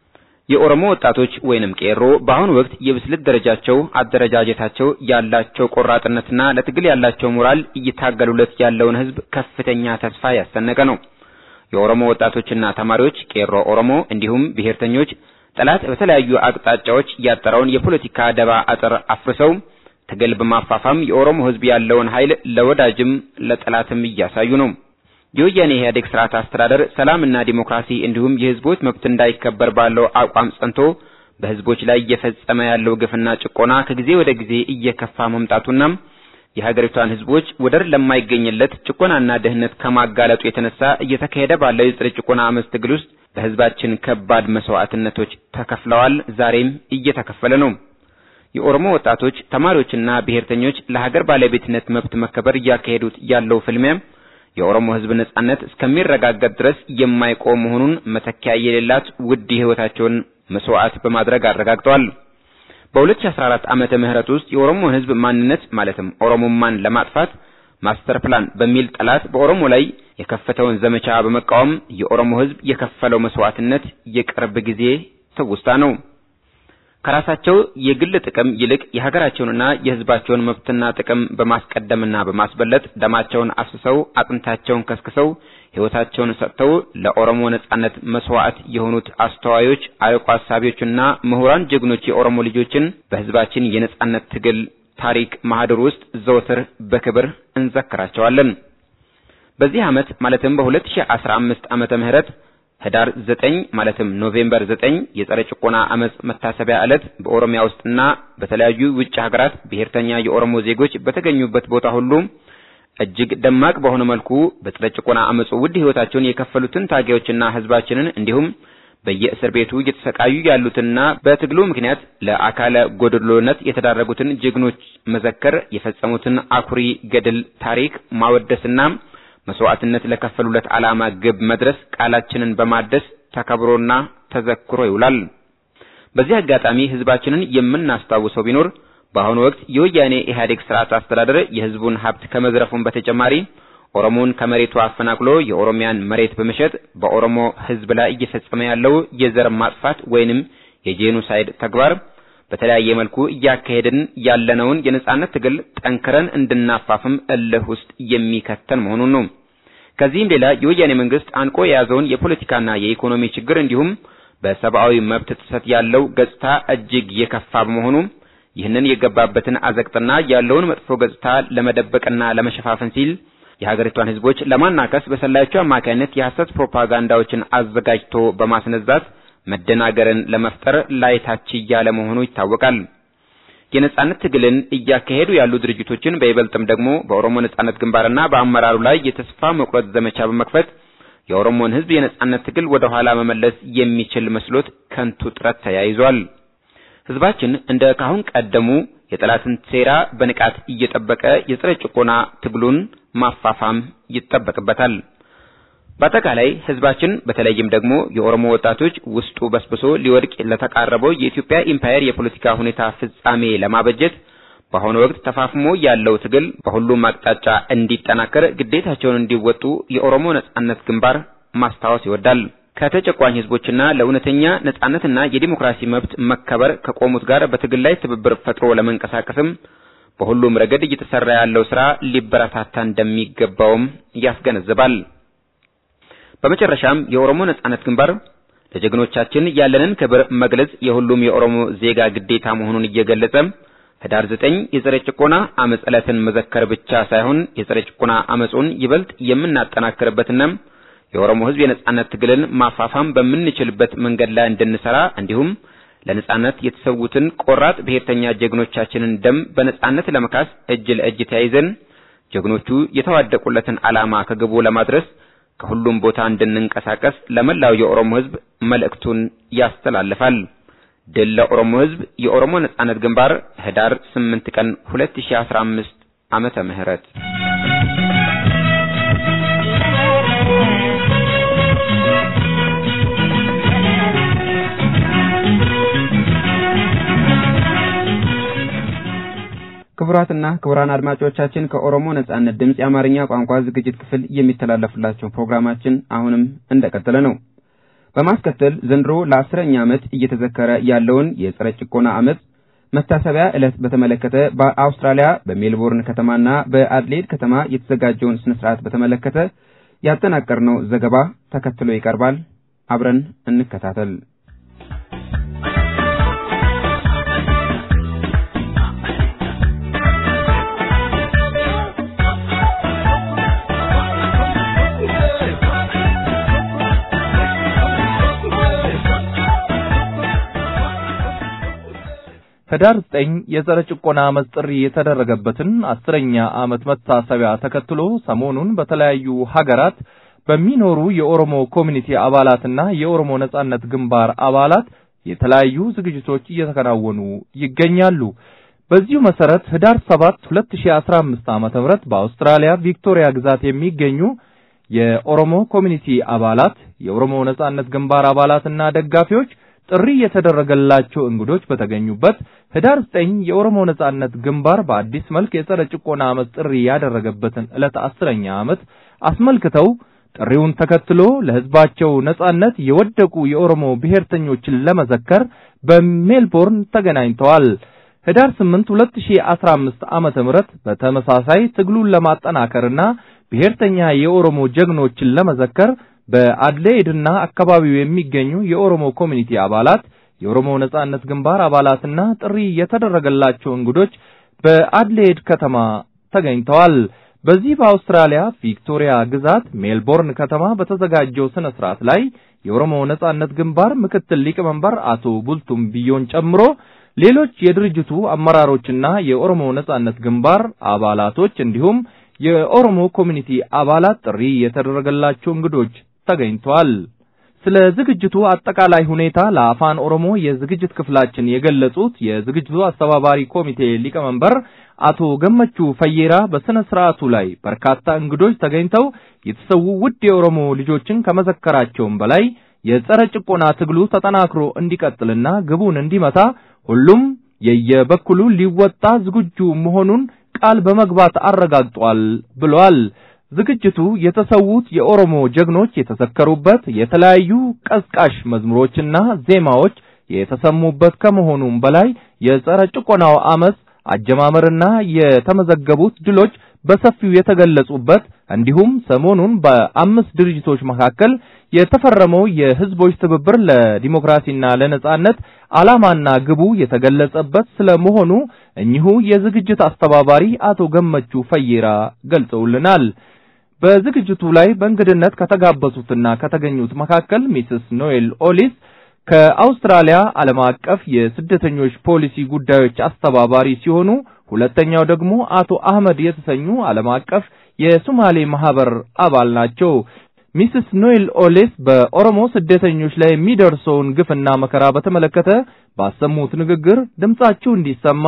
የኦሮሞ ወጣቶች ወይንም ቄሮ በአሁኑ ወቅት የብስለት ደረጃቸው፣ አደረጃጀታቸው ያላቸው ቆራጥነትና ለትግል ያላቸው ሞራል እየታገሉለት ያለውን ህዝብ ከፍተኛ ተስፋ ያሰነቀ ነው። የኦሮሞ ወጣቶችና ተማሪዎች ቄሮ ኦሮሞ እንዲሁም ብሔርተኞች ጠላት በተለያዩ አቅጣጫዎች ያጠረውን የፖለቲካ ደባ አጥር አፍርሰው ትግል በማፋፋም የኦሮሞ ህዝብ ያለውን ኃይል ለወዳጅም ለጠላትም እያሳዩ ነው። የወያኔ ኢህአዴግ ስርዓት አስተዳደር ሰላምና ዲሞክራሲ እንዲሁም የህዝቦች መብት እንዳይከበር ባለው አቋም ጸንቶ በህዝቦች ላይ እየፈጸመ ያለው ግፍና ጭቆና ከጊዜ ወደ ጊዜ እየከፋ መምጣቱና የሀገሪቷን ህዝቦች ወደር ለማይገኝለት ጭቆናና ድህነት ከማጋለጡ የተነሳ እየተካሄደ ባለው የጸረ ጭቆና አመፅ ትግል ውስጥ በህዝባችን ከባድ መስዋዕትነቶች ተከፍለዋል፣ ዛሬም እየተከፈለ ነው። የኦሮሞ ወጣቶች፣ ተማሪዎችና ብሔርተኞች ለሀገር ባለቤትነት መብት መከበር እያካሄዱት ያለው ፍልሚያ የኦሮሞ ህዝብ ነጻነት እስከሚረጋገጥ ድረስ የማይቆም መሆኑን መተኪያ የሌላት ውድ ህይወታቸውን መስዋዕት በማድረግ አረጋግጠዋል። በ2014 ዓመተ ምህረት ውስጥ የኦሮሞን ህዝብ ማንነት ማለትም ኦሮሞማን ለማጥፋት ማስተር ፕላን በሚል ጠላት በኦሮሞ ላይ የከፈተውን ዘመቻ በመቃወም የኦሮሞ ህዝብ የከፈለው መስዋዕትነት የቅርብ ጊዜ ትውስታ ነው። ከራሳቸው የግል ጥቅም ይልቅ የሀገራቸውንና የህዝባቸውን መብትና ጥቅም በማስቀደምና በማስበለጥ ደማቸውን አፍስሰው አጥንታቸውን ከስክሰው ህይወታቸውን ሰጥተው ለኦሮሞ ነጻነት መስዋዕት የሆኑት አስተዋዮች፣ አርቆ አሳቢዎችና ምሁራን ጀግኖች የኦሮሞ ልጆችን በህዝባችን የነጻነት ትግል ታሪክ ማህደር ውስጥ ዘወትር በክብር እንዘክራቸዋለን። በዚህ ዓመት ማለትም በ2015 ዓመተ ምህረት ህዳር 9 ማለትም ኖቬምበር 9 የጸረ ጭቆና አመጽ መታሰቢያ ዕለት በኦሮሚያ ውስጥና በተለያዩ ውጭ ሀገራት ብሔርተኛ የኦሮሞ ዜጎች በተገኙበት ቦታ ሁሉ እጅግ ደማቅ በሆነ መልኩ በጸረ ጭቆና አመጹ ውድ ህይወታቸውን የከፈሉትን ታጋዮችና ህዝባችንን እንዲሁም በየእስር ቤቱ እየተሰቃዩ ያሉትና በትግሉ ምክንያት ለአካለ ጎደሎነት የተዳረጉትን ጀግኖች መዘከር፣ የፈጸሙትን አኩሪ ገድል ታሪክ ማወደስና መስዋዕትነት ለከፈሉለት ዓላማ ግብ መድረስ ቃላችንን በማደስ ተከብሮና ተዘክሮ ይውላል። በዚህ አጋጣሚ ህዝባችንን የምናስታውሰው ቢኖር በአሁኑ ወቅት የወያኔ ኢህአዴግ ስርዓት አስተዳደር የህዝቡን ሀብት ከመዝረፉን በተጨማሪ ኦሮሞን ከመሬቱ አፈናቅሎ የኦሮሚያን መሬት በመሸጥ በኦሮሞ ህዝብ ላይ እየፈጸመ ያለው የዘር ማጥፋት ወይንም የጄኖሳይድ ተግባር በተለያየ መልኩ እያካሄድን ያለነውን የነጻነት ትግል ጠንክረን እንድናፋፍም እልህ ውስጥ የሚከተን መሆኑን ነው። ከዚህም ሌላ የወያኔ መንግስት አንቆ የያዘውን የፖለቲካና የኢኮኖሚ ችግር እንዲሁም በሰብአዊ መብት ጥሰት ያለው ገጽታ እጅግ የከፋ በመሆኑ ይህንን የገባበትን አዘቅጥና ያለውን መጥፎ ገጽታ ለመደበቅና ለመሸፋፈን ሲል የሀገሪቷን ህዝቦች ለማናከስ በሰላዮቹ አማካይነት የሐሰት ፕሮፓጋንዳዎችን አዘጋጅቶ በማስነዛት መደናገርን ለመፍጠር ላይታች እያለ መሆኑ ይታወቃል። የነጻነት ትግልን እያካሄዱ ያሉ ድርጅቶችን በይበልጥም ደግሞ በኦሮሞ ነጻነት ግንባርና በአመራሩ ላይ የተስፋ መቁረጥ ዘመቻ በመክፈት የኦሮሞን ህዝብ የነጻነት ትግል ወደ ኋላ መመለስ የሚችል መስሎት ከንቱ ጥረት ተያይዟል። ህዝባችን እንደ ካሁን ቀደሙ የጠላትን ሴራ በንቃት እየጠበቀ የጸረ ጭቆና ትግሉን ማፋፋም ይጠበቅበታል። በአጠቃላይ ህዝባችን በተለይም ደግሞ የኦሮሞ ወጣቶች ውስጡ በስብሶ ሊወድቅ ለተቃረበው የኢትዮጵያ ኢምፓየር የፖለቲካ ሁኔታ ፍጻሜ ለማበጀት በአሁኑ ወቅት ተፋፍሞ ያለው ትግል በሁሉም አቅጣጫ እንዲጠናከር ግዴታቸውን እንዲወጡ የኦሮሞ ነጻነት ግንባር ማስታወስ ይወዳል። ከተጨቋኝ ህዝቦችና ለእውነተኛ ነጻነትና የዲሞክራሲ መብት መከበር ከቆሙት ጋር በትግል ላይ ትብብር ፈጥሮ ለመንቀሳቀስም በሁሉም ረገድ እየተሰራ ያለው ስራ ሊበረታታ እንደሚገባውም ያስገነዝባል። በመጨረሻም የኦሮሞ ነጻነት ግንባር ለጀግኖቻችን ያለንን ክብር መግለጽ የሁሉም የኦሮሞ ዜጋ ግዴታ መሆኑን እየገለጸ ህዳር ዘጠኝ የጸረ ጭቆና አመጽ ዕለትን መዘከር ብቻ ሳይሆን የጸረ ጭቆና አመጹን ይበልጥ የምናጠናክርበትና የኦሮሞ ህዝብ የነጻነት ትግልን ማፋፋም በምንችልበት መንገድ ላይ እንድንሰራ እንዲሁም ለነጻነት የተሰዉትን ቆራጥ ብሔርተኛ ጀግኖቻችንን ደም በነጻነት ለመካስ እጅ ለእጅ ተያይዘን ጀግኖቹ የተዋደቁለትን ዓላማ ከግቡ ለማድረስ ከሁሉም ቦታ እንድንንቀሳቀስ ለመላው የኦሮሞ ህዝብ መልእክቱን ያስተላልፋል። ድል ለኦሮሞ ህዝብ! የኦሮሞ ነጻነት ግንባር ህዳር 8 ቀን 2015 ዓመተ ምህረት ክቡራትና ክቡራን አድማጮቻችን ከኦሮሞ ነጻነት ድምፅ የአማርኛ ቋንቋ ዝግጅት ክፍል የሚተላለፍላቸው ፕሮግራማችን አሁንም እንደቀጠለ ነው። በማስከተል ዘንድሮ ለአስረኛ ዓመት እየተዘከረ ያለውን የጸረ ጭቆና ዓመፅ መታሰቢያ ዕለት በተመለከተ በአውስትራሊያ በሜልቦርን ከተማና በአድሌድ ከተማ የተዘጋጀውን ስነ ስርዓት በተመለከተ ያጠናቀርነው ዘገባ ተከትሎ ይቀርባል። አብረን እንከታተል። ህዳር ዘጠኝ የጸረ ጭቆና አመፅ ጥሪ የተደረገበትን አስረኛ ዓመት መታሰቢያ ተከትሎ ሰሞኑን በተለያዩ ሀገራት በሚኖሩ የኦሮሞ ኮሚኒቲ አባላትና የኦሮሞ ነጻነት ግንባር አባላት የተለያዩ ዝግጅቶች እየተከናወኑ ይገኛሉ። በዚሁ መሰረት ህዳር 7 2015 ዓመተ ምህረት በአውስትራሊያ ቪክቶሪያ ግዛት የሚገኙ የኦሮሞ ኮሚኒቲ አባላት፣ የኦሮሞ ነጻነት ግንባር አባላትና ደጋፊዎች ጥሪ የተደረገላቸው እንግዶች በተገኙበት ህዳር 9 የኦሮሞ ነጻነት ግንባር በአዲስ መልክ የጸረ ጭቆና አመፅ ጥሪ ያደረገበትን ዕለት አስረኛ ዓመት አስመልክተው ጥሪውን ተከትሎ ለህዝባቸው ነጻነት የወደቁ የኦሮሞ ብሔርተኞችን ለመዘከር በሜልቦርን ተገናኝተዋል። ህዳር 8 2015 ዓመተ ምህረት በተመሳሳይ ትግሉን ለማጠናከርና ብሔርተኛ የኦሮሞ ጀግኖችን ለመዘከር በአድሌድና አካባቢው የሚገኙ የኦሮሞ ኮሚኒቲ አባላት፣ የኦሮሞ ነጻነት ግንባር አባላትና ጥሪ የተደረገላቸው እንግዶች በአድሌድ ከተማ ተገኝተዋል። በዚህ በአውስትራሊያ ቪክቶሪያ ግዛት ሜልቦርን ከተማ በተዘጋጀው ስነ ስርዓት ላይ የኦሮሞ ነጻነት ግንባር ምክትል ሊቀመንበር አቶ ቡልቱም ቢዮን ጨምሮ ሌሎች የድርጅቱ አመራሮችና የኦሮሞ ነጻነት ግንባር አባላቶች እንዲሁም የኦሮሞ ኮሚኒቲ አባላት ጥሪ የተደረገላቸው እንግዶች ተገኝተዋል። ስለ ዝግጅቱ አጠቃላይ ሁኔታ ለአፋን ኦሮሞ የዝግጅት ክፍላችን የገለጹት የዝግጅቱ አስተባባሪ ኮሚቴ ሊቀመንበር አቶ ገመቹ ፈየራ በስነ ስርዓቱ ላይ በርካታ እንግዶች ተገኝተው የተሰዉ ውድ የኦሮሞ ልጆችን ከመዘከራቸውም በላይ የጸረ ጭቆና ትግሉ ተጠናክሮ እንዲቀጥልና ግቡን እንዲመታ ሁሉም የየበኩሉ ሊወጣ ዝግጁ መሆኑን ቃል በመግባት አረጋግጧል ብለዋል። ዝግጅቱ የተሰዉት የኦሮሞ ጀግኖች የተዘከሩበት የተለያዩ ቀስቃሽ መዝሙሮችና ዜማዎች የተሰሙበት ከመሆኑም በላይ የጸረ ጭቆናው አመፅ አጀማመርና የተመዘገቡት ድሎች በሰፊው የተገለጹበት እንዲሁም ሰሞኑን በአምስት ድርጅቶች መካከል የተፈረመው የህዝቦች ትብብር ለዲሞክራሲና ለነጻነት ዓላማና ግቡ የተገለጸበት ስለመሆኑ እኚሁ የዝግጅት አስተባባሪ አቶ ገመቹ ፈየራ ገልጸውልናል። በዝግጅቱ ላይ በእንግድነት ከተጋበዙትና ከተገኙት መካከል ሚስስ ኖኤል ኦሊስ ከአውስትራሊያ ዓለም አቀፍ የስደተኞች ፖሊሲ ጉዳዮች አስተባባሪ ሲሆኑ ሁለተኛው ደግሞ አቶ አህመድ የተሰኙ ዓለም አቀፍ የሶማሌ ማህበር አባል ናቸው። ሚስስ ኖኤል ኦሌስ በኦሮሞ ስደተኞች ላይ የሚደርሰውን ግፍና መከራ በተመለከተ ባሰሙት ንግግር ድምጻቸው እንዲሰማ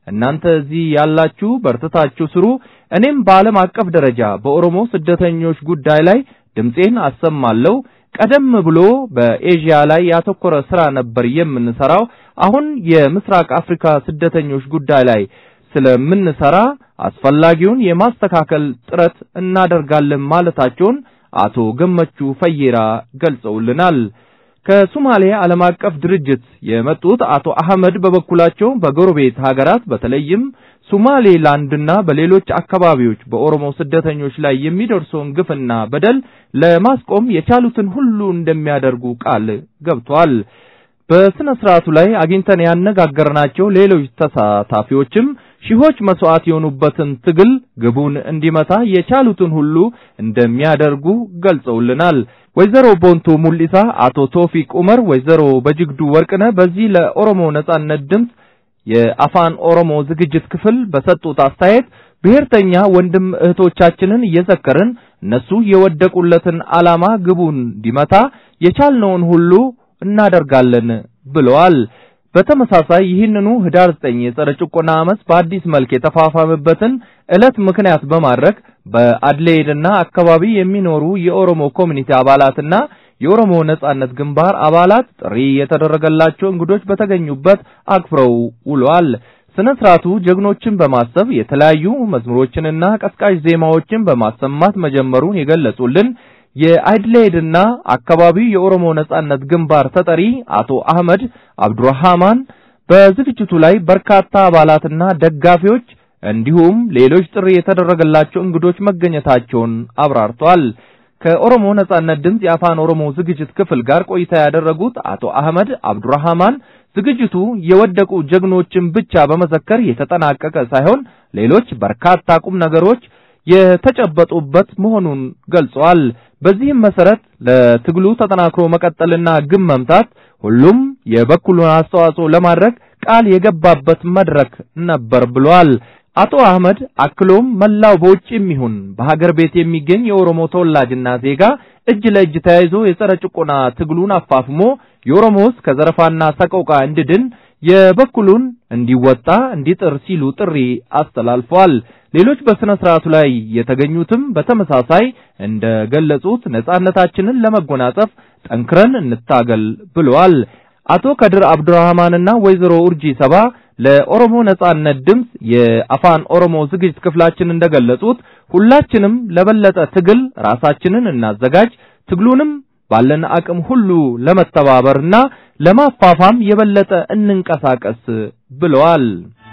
እናንተ እዚህ ያላችሁ በርትታችሁ ስሩ፣ እኔም በዓለም አቀፍ ደረጃ በኦሮሞ ስደተኞች ጉዳይ ላይ ድምፄን አሰማለሁ። ቀደም ብሎ በኤዥያ ላይ ያተኮረ ስራ ነበር የምንሰራው። አሁን የምስራቅ አፍሪካ ስደተኞች ጉዳይ ላይ ስለምንሰራ አስፈላጊውን የማስተካከል ጥረት እናደርጋለን ማለታቸውን አቶ ገመቹ ፈየራ ገልጸውልናል። ከሶማሌ ዓለም አቀፍ ድርጅት የመጡት አቶ አህመድ በበኩላቸው በጎረቤት ሀገራት በተለይም ሶማሌላንድና በሌሎች አካባቢዎች በኦሮሞ ስደተኞች ላይ የሚደርሰውን ግፍና በደል ለማስቆም የቻሉትን ሁሉ እንደሚያደርጉ ቃል ገብቷል። በስነ ስርዓቱ ላይ አግኝተን ያነጋገርናቸው ሌሎች ተሳታፊዎችም ሺዎች መስዋዕት የሆኑበትን ትግል ግቡን እንዲመታ የቻሉትን ሁሉ እንደሚያደርጉ ገልጸውልናል። ወይዘሮ ቦንቱ ሙሊሳ፣ አቶ ቶፊቅ ኡመር፣ ወይዘሮ በጅግዱ ወርቅነህ በዚህ ለኦሮሞ ነጻነት ድምፅ የአፋን ኦሮሞ ዝግጅት ክፍል በሰጡት አስተያየት ብሔርተኛ ወንድም እህቶቻችንን እየዘከርን እነሱ የወደቁለትን ዓላማ ግቡን እንዲመታ የቻልነውን ሁሉ እናደርጋለን ብለዋል። በተመሳሳይ ይህንኑ ህዳር 9 የጸረ ጭቆና አመፅ በአዲስ መልክ የተፋፋመበትን ዕለት ምክንያት በማድረግ በአድሌድና አካባቢ የሚኖሩ የኦሮሞ ኮሚኒቲ አባላትና የኦሮሞ ነጻነት ግንባር አባላት ጥሪ የተደረገላቸው እንግዶች በተገኙበት አክብረው ውለዋል። ስነ ስርዓቱ ጀግኖችን በማሰብ የተለያዩ መዝሙሮችንና ቀስቃሽ ዜማዎችን በማሰማት መጀመሩን የገለጹልን የአድሌድና አካባቢው የኦሮሞ ነጻነት ግንባር ተጠሪ አቶ አህመድ አብዱራህማን በዝግጅቱ ላይ በርካታ አባላትና ደጋፊዎች እንዲሁም ሌሎች ጥሪ የተደረገላቸው እንግዶች መገኘታቸውን አብራርተዋል። ከኦሮሞ ነጻነት ድምፅ የአፋን ኦሮሞ ዝግጅት ክፍል ጋር ቆይታ ያደረጉት አቶ አህመድ አብዱራህማን ዝግጅቱ የወደቁ ጀግኖችን ብቻ በመዘከር የተጠናቀቀ ሳይሆን ሌሎች በርካታ ቁም ነገሮች የተጨበጡበት መሆኑን ገልጸዋል። በዚህም መሰረት ለትግሉ ተጠናክሮ መቀጠልና ግብ መምታት ሁሉም የበኩሉን አስተዋጽኦ ለማድረግ ቃል የገባበት መድረክ ነበር ብሏል። አቶ አህመድ አክሎም መላው በውጭም ይሁን በሀገር ቤት የሚገኝ የኦሮሞ ተወላጅና ዜጋ እጅ ለእጅ ተያይዞ የጸረ ጭቆና ትግሉን አፋፍሞ የኦሮሞ ሕዝብ ከዘረፋና ሰቆቃ እንዲድን የበኩሉን እንዲወጣ እንዲጥር ሲሉ ጥሪ አስተላልፈዋል። ሌሎች በስነ ስርዓቱ ላይ የተገኙትም በተመሳሳይ እንደገለጹት ነጻነታችንን ለመጎናጸፍ ጠንክረን እንታገል ብለዋል። አቶ ከድር አብዱራህማንና ወይዘሮ ኡርጂ ሰባ ለኦሮሞ ነጻነት ድምፅ የአፋን ኦሮሞ ዝግጅት ክፍላችን እንደገለጹት ሁላችንም ለበለጠ ትግል ራሳችንን እናዘጋጅ፣ ትግሉንም ባለን አቅም ሁሉ ለመተባበርና ለማፋፋም የበለጠ እንንቀሳቀስ ብለዋል።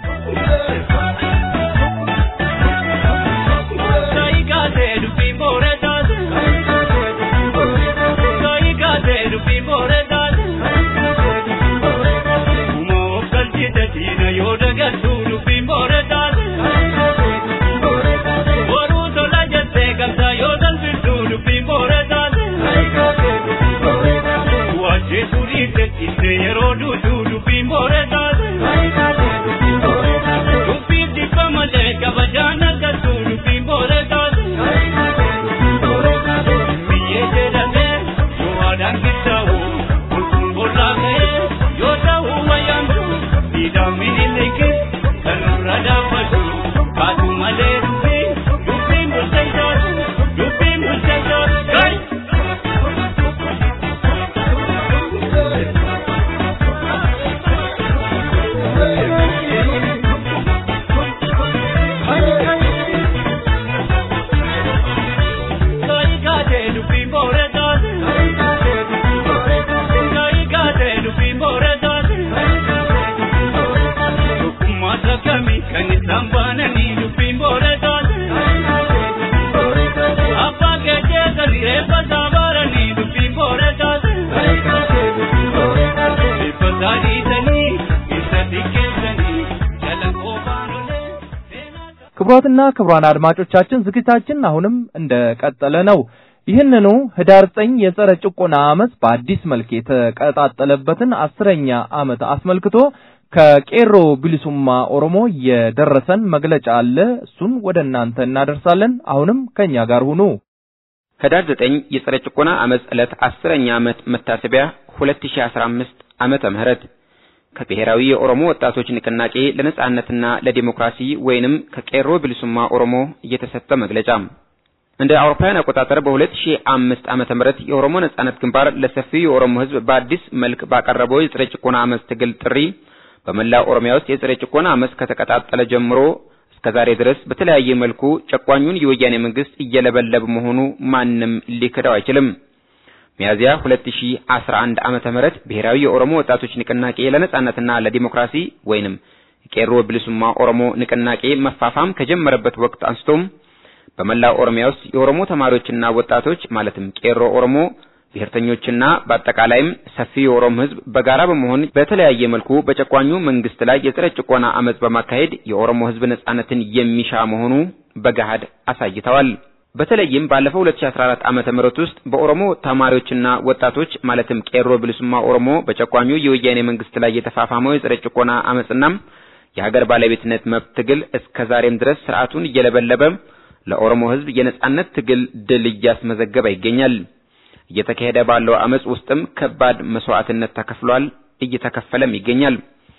ክቡራትና ክቡራን አድማጮቻችን ዝግጅታችን አሁንም እንደቀጠለ ነው። ይህንኑ ህዳር 9 የጸረ ጭቆና አመፅ በአዲስ መልክ የተቀጣጠለበትን አስረኛ ዓመት አስመልክቶ ከቄሮ ቢሊሱማ ኦሮሞ የደረሰን መግለጫ አለ። እሱን ወደ እናንተ እናደርሳለን። አሁንም ከኛ ጋር ሁኑ። ህዳር 9 የጸረ ጭቆና አመፅ ዕለት አስረኛ ዓመት መታሰቢያ 2015 ዓመተ ምህረት ከብሔራዊ የኦሮሞ ወጣቶች ንቅናቄ ለነጻነትና ለዲሞክራሲ ወይንም ከቄሮ ብልሱማ ኦሮሞ የተሰጠ መግለጫ እንደ አውሮፓውያን አቆጣጠር በ2005 ዓመተ ምህረት የኦሮሞ ነጻነት ግንባር ለሰፊው የኦሮሞ ሕዝብ በአዲስ መልክ ባቀረበው የጸረ ጭቆና አመፅ ትግል ጥሪ በመላው ኦሮሚያ ውስጥ የጸረ ጭቆና አመፅ ከተቀጣጠለ ጀምሮ እስከዛሬ ድረስ በተለያየ መልኩ ጨቋኙን የወያኔ መንግስት እየለበለበ መሆኑ ማንም ሊክደው አይችልም። ሚያዚያ 2011 ዓመተ ምህረት ብሔራዊ የኦሮሞ ወጣቶች ንቅናቄ ለነጻነትና ለዲሞክራሲ ወይንም ቄሮ ብልሱማ ኦሮሞ ንቅናቄ መፋፋም ከጀመረበት ወቅት አንስቶም በመላው ኦሮሚያ ውስጥ የኦሮሞ ተማሪዎችና ወጣቶች ማለትም ቄሮ ኦሮሞ ብሔርተኞችና በአጠቃላይም ሰፊ የኦሮሞ ህዝብ በጋራ በመሆን በተለያየ መልኩ በጨቋኙ መንግስት ላይ የጸረ ጭቆና አመፅ በማካሄድ የኦሮሞ ህዝብ ነጻነትን የሚሻ መሆኑ በገሃድ አሳይተዋል። በተለይም ባለፈው 2014 ዓመተ ምህረት ውስጥ በኦሮሞ ተማሪዎችና ወጣቶች ማለትም ቄሮ ብልሱማ ኦሮሞ በጨቋኙ የወያኔ መንግስት ላይ የተፋፋመው የጸረ ጭቆና አመፅና የሀገር ባለቤትነት መብት ትግል እስከ ዛሬም ድረስ ስርዓቱን እየለበለበ ለኦሮሞ ህዝብ የነጻነት ትግል ድል እያስመዘገበ ይገኛል። እየተካሄደ ባለው አመጽ ውስጥም ከባድ መስዋዕትነት ተከፍሏል፣ እየተከፈለም ይገኛል።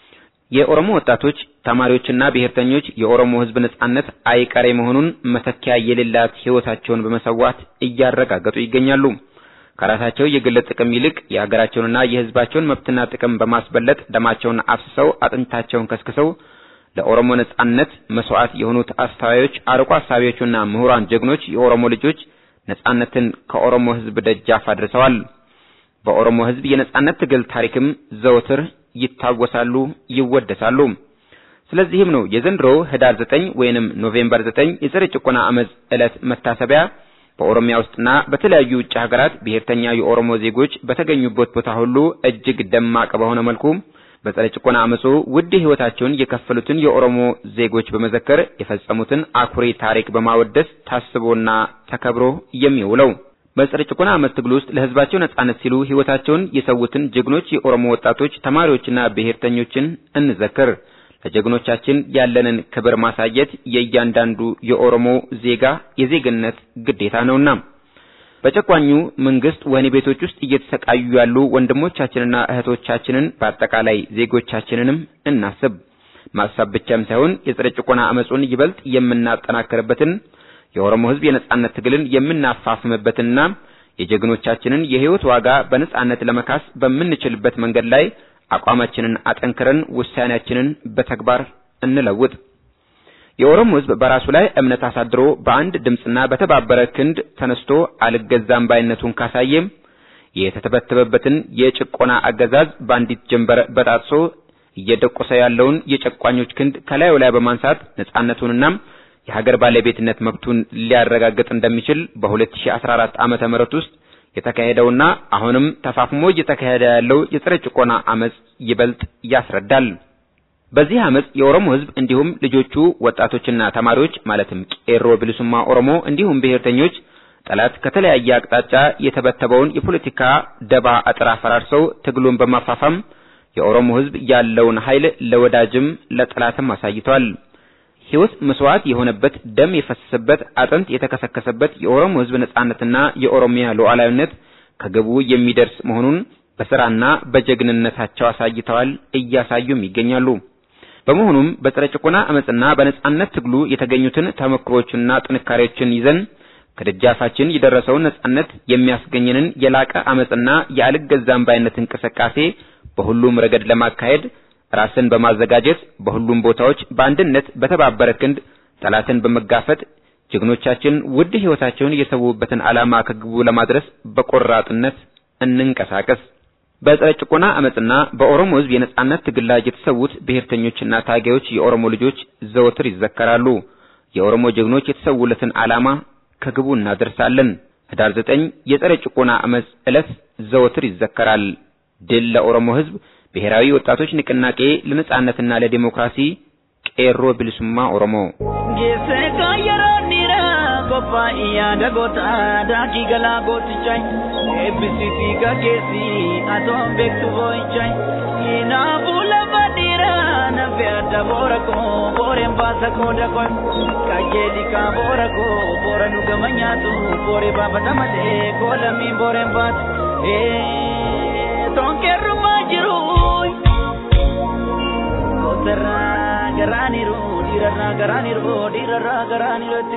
የኦሮሞ ወጣቶች ተማሪዎችና ብሔርተኞች የኦሮሞ ህዝብ ነጻነት አይቀሬ መሆኑን መተኪያ የሌላት ህይወታቸውን በመሰዋት እያረጋገጡ ይገኛሉ። ከራሳቸው የግል ጥቅም ይልቅ የሀገራቸውንና የህዝባቸውን መብትና ጥቅም በማስበለጥ ደማቸውን አፍስሰው አጥንታቸውን ከስክሰው ለኦሮሞ ነጻነት መስዋዕት የሆኑት አስተዋዮች፣ አርቆ አሳቢዎችና ምሁራን ጀግኖች የኦሮሞ ልጆች ነጻነትን ከኦሮሞ ህዝብ ደጃፍ አድርሰዋል። በኦሮሞ ህዝብ የነጻነት ትግል ታሪክም ዘወትር ይታወሳሉ፣ ይወደሳሉ። ስለዚህም ነው የዘንድሮ ህዳር 9 ወይንም ኖቬምበር 9 የጸረ ጭቆና አመፅ ዕለት መታሰቢያ በኦሮሚያ ውስጥና በተለያዩ ውጭ ሀገራት ብሔርተኛ የኦሮሞ ዜጎች በተገኙበት ቦታ ሁሉ እጅግ ደማቅ በሆነ መልኩ በጸረ ጭቆና አመፁ ውድ ህይወታቸውን የከፈሉትን የኦሮሞ ዜጎች በመዘከር የፈጸሙትን አኩሪ ታሪክ በማወደስ ታስቦና ተከብሮ የሚውለው በጸረ ጭቆና አመፅ ትግል ውስጥ ለህዝባቸው ነጻነት ሲሉ ህይወታቸውን የሰዉትን ጀግኖች የኦሮሞ ወጣቶች፣ ተማሪዎችና ብሔርተኞችን እንዘክር። ለጀግኖቻችን ያለንን ክብር ማሳየት የእያንዳንዱ የኦሮሞ ዜጋ የዜግነት ግዴታ ነውና በጨቋኙ መንግስት ወህኒ ቤቶች ውስጥ እየተሰቃዩ ያሉ ወንድሞቻችንና እህቶቻችንን በአጠቃላይ ዜጎቻችንንም እናስብ። ማሰብ ብቻም ሳይሆን የጸረ ጭቆና አመጹን ይበልጥ የምናጠናክርበትን የኦሮሞ ህዝብ የነጻነት ትግልን የምናፋፍምበትና የጀግኖቻችንን የህይወት ዋጋ በነጻነት ለመካስ በምንችልበት መንገድ ላይ አቋማችንን አጠንክረን ውሳኔያችንን በተግባር እንለውጥ። የኦሮሞ ህዝብ በራሱ ላይ እምነት አሳድሮ በአንድ ድምፅና በተባበረ ክንድ ተነስቶ አልገዛም ባይነቱን ካሳየ የተተበተበበትን የጭቆና አገዛዝ በአንዲት ጀንበር በጣጥሶ እየደቆሰ ያለውን የጨቋኞች ክንድ ከላዩ ላይ በማንሳት ነጻነቱንና የሀገር ባለቤትነት መብቱን ሊያረጋግጥ እንደሚችል በ2014 ዓመተ ምህረት ውስጥ የተካሄደውና አሁንም ተፋፍሞ እየተካሄደ ያለው የጸረ ጭቆና አመጽ ይበልጥ ያስረዳል። በዚህ አመጽ የኦሮሞ ህዝብ እንዲሁም ልጆቹ ወጣቶችና ተማሪዎች ማለትም ቄሮ ብልሱማ ኦሮሞ እንዲሁም ብሔርተኞች ጠላት ከተለያየ አቅጣጫ የተበተበውን የፖለቲካ ደባ አጥር አፈራርሰው ትግሉን በማፋፋም የኦሮሞ ህዝብ ያለውን ኃይል ለወዳጅም ለጠላትም አሳይቷል። ህይወት መስዋዕት የሆነበት ደም የፈሰሰበት አጥንት የተከሰከሰበት የኦሮሞ ህዝብ ነጻነትና የኦሮሚያ ሉዓላዊነት ከግቡ የሚደርስ መሆኑን በስራና በጀግንነታቸው አሳይተዋል፣ እያሳዩም ይገኛሉ። በመሆኑም በጸረ ጭቆና አመጽና በነጻነት ትግሉ የተገኙትን ተሞክሮችና ጥንካሬዎችን ይዘን ከደጃፋችን የደረሰውን ነጻነት የሚያስገኝንን የላቀ አመጽና የአልገዛም ባይነት እንቅስቃሴ በሁሉም ረገድ ለማካሄድ ራስን በማዘጋጀት በሁሉም ቦታዎች በአንድነት በተባበረ ክንድ ጠላትን በመጋፈጥ ጀግኖቻችን ውድ ህይወታቸውን የሰዉበትን ዓላማ ከግቡ ለማድረስ በቆራጥነት እንንቀሳቀስ። በጸረ ጭቆና አመጽና በኦሮሞ ህዝብ የነጻነት ትግል ላይ የተሰዉት ብሔርተኞችና ታጋዮች የኦሮሞ ልጆች ዘወትር ይዘከራሉ። የኦሮሞ ጀግኖች የተሰዉለትን ዓላማ ከግቡ እናደርሳለን። ህዳር 9 የጸረ ጭቆና አመጽ ዕለት ዘወትር ይዘከራል። ድል ለኦሮሞ ህዝብ! ብሔራዊ ወጣቶች ንቅናቄ ለነጻነትና ለዲሞክራሲ ቄሮ ብልሱማ ኦሮሞ ጌሴካ የሮኒራ ቆጳኢያ ደጎታ ዳኪ ገላ ጎትቻይ ኤብሲቲ ከኬሲ አቶን ቤክቱ ቦይቻይ ኢናፉ ለፈዲራ ነፌ አደ ቦረኮ ቦሬን ባሰኮ ደቆይ ቀየሊካ ቦረኮ ቦረኑ ገመኛቱ ቦሬ ባፈተመቴ ኮለሚን ቦሬን ባት ቶንቄሩማ ጅሩ dhiirarraa garaaniru dhiirarraa garaaniru dhiirarraa garaaniru itti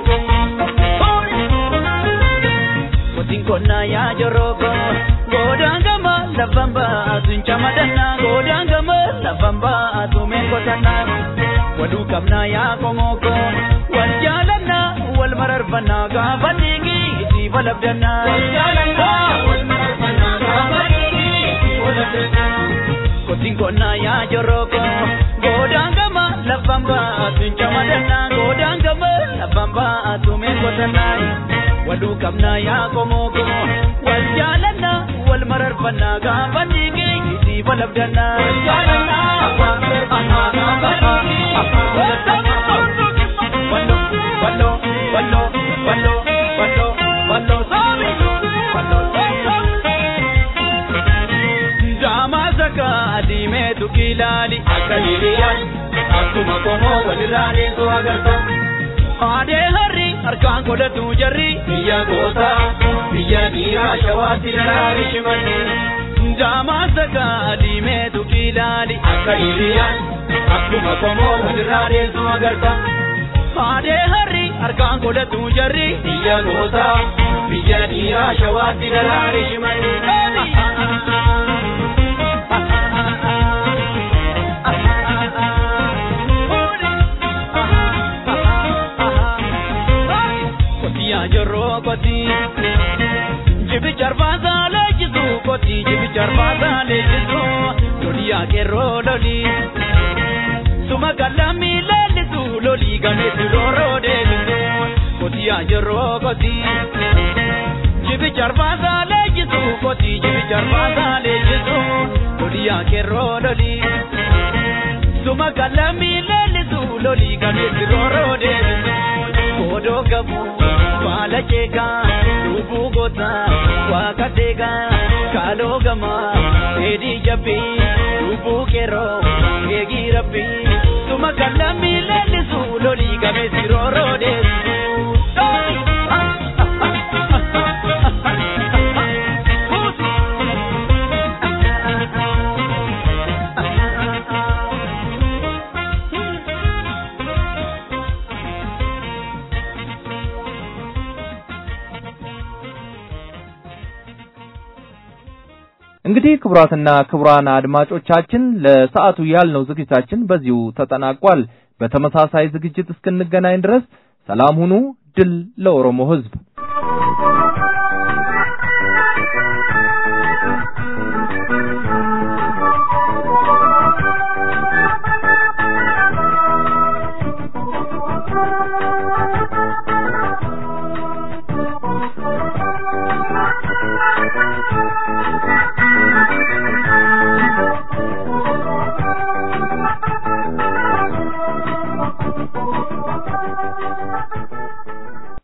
Kotiin konnaa yaa joroko godaan gama lafan baatu hin camadannaa godaan gama lafan baatu mee qotannaa waluu qabnaa yaa komoko wal jaalannaa wal mararfannaa gaafa dhiigi itti balabdannaa wal jaalannaa wal mararfannaa gaafa dhiigi itti balabdannaa kotiin konnaa yaa joroko godaan gama lafan baatu hin camadannaa godaan gama lafan baatu mee qotannaa waluu qabnaa yaa komoko wal jaalannaa wal mararfannaa gaafa dhiigi itti balabdannaa wal jaalannaa wal mararfannaa gaafa dhiigi itti balabdannaa wallo wallo wallo wallo wallo wallo saabi wallo Jaamaa saka adiimeetu kilaali akka hiriyyaan akkuma komoo walirraa deemtu agarta. Aadee harri harkaan godhatu jarri biyya goota biyya dhiiraa shawaatti daraari shimalli. Jaamaa saka adiimeetu kilaali akka hiriyyaan akkuma komoo walirraa deemtu agarta. Aadee harri harkaan godhatu jarri biyya goota biyya dhiiraa shawaatti daraari shimalli. jirro koti jibi charbaasa leejisu koti jibi charbaasa leejisu loli akeeroo loli suma galami leellisu loli gameessu rooroo deebisu koti jirro koti jibi charbaasa leejisu koti jibi charbaasa leejisu loli akeeroo loli suma galami leellisu loli gameessu rooroo deebisu kodoo gabu. baala jeekaa lubbuu goota waaqa deegaa kaaloo gamaa dheedhii jabbii lubbuu qeerroo eegii rabbii suma kallamii leellisu lolii gameessi rooroo deessu. እንግዲህ ክቡራትና ክቡራን አድማጮቻችን ለሰዓቱ ያልነው ዝግጅታችን በዚሁ ተጠናቋል። በተመሳሳይ ዝግጅት እስክንገናኝ ድረስ ሰላም ሁኑ። ድል ለኦሮሞ ሕዝብ!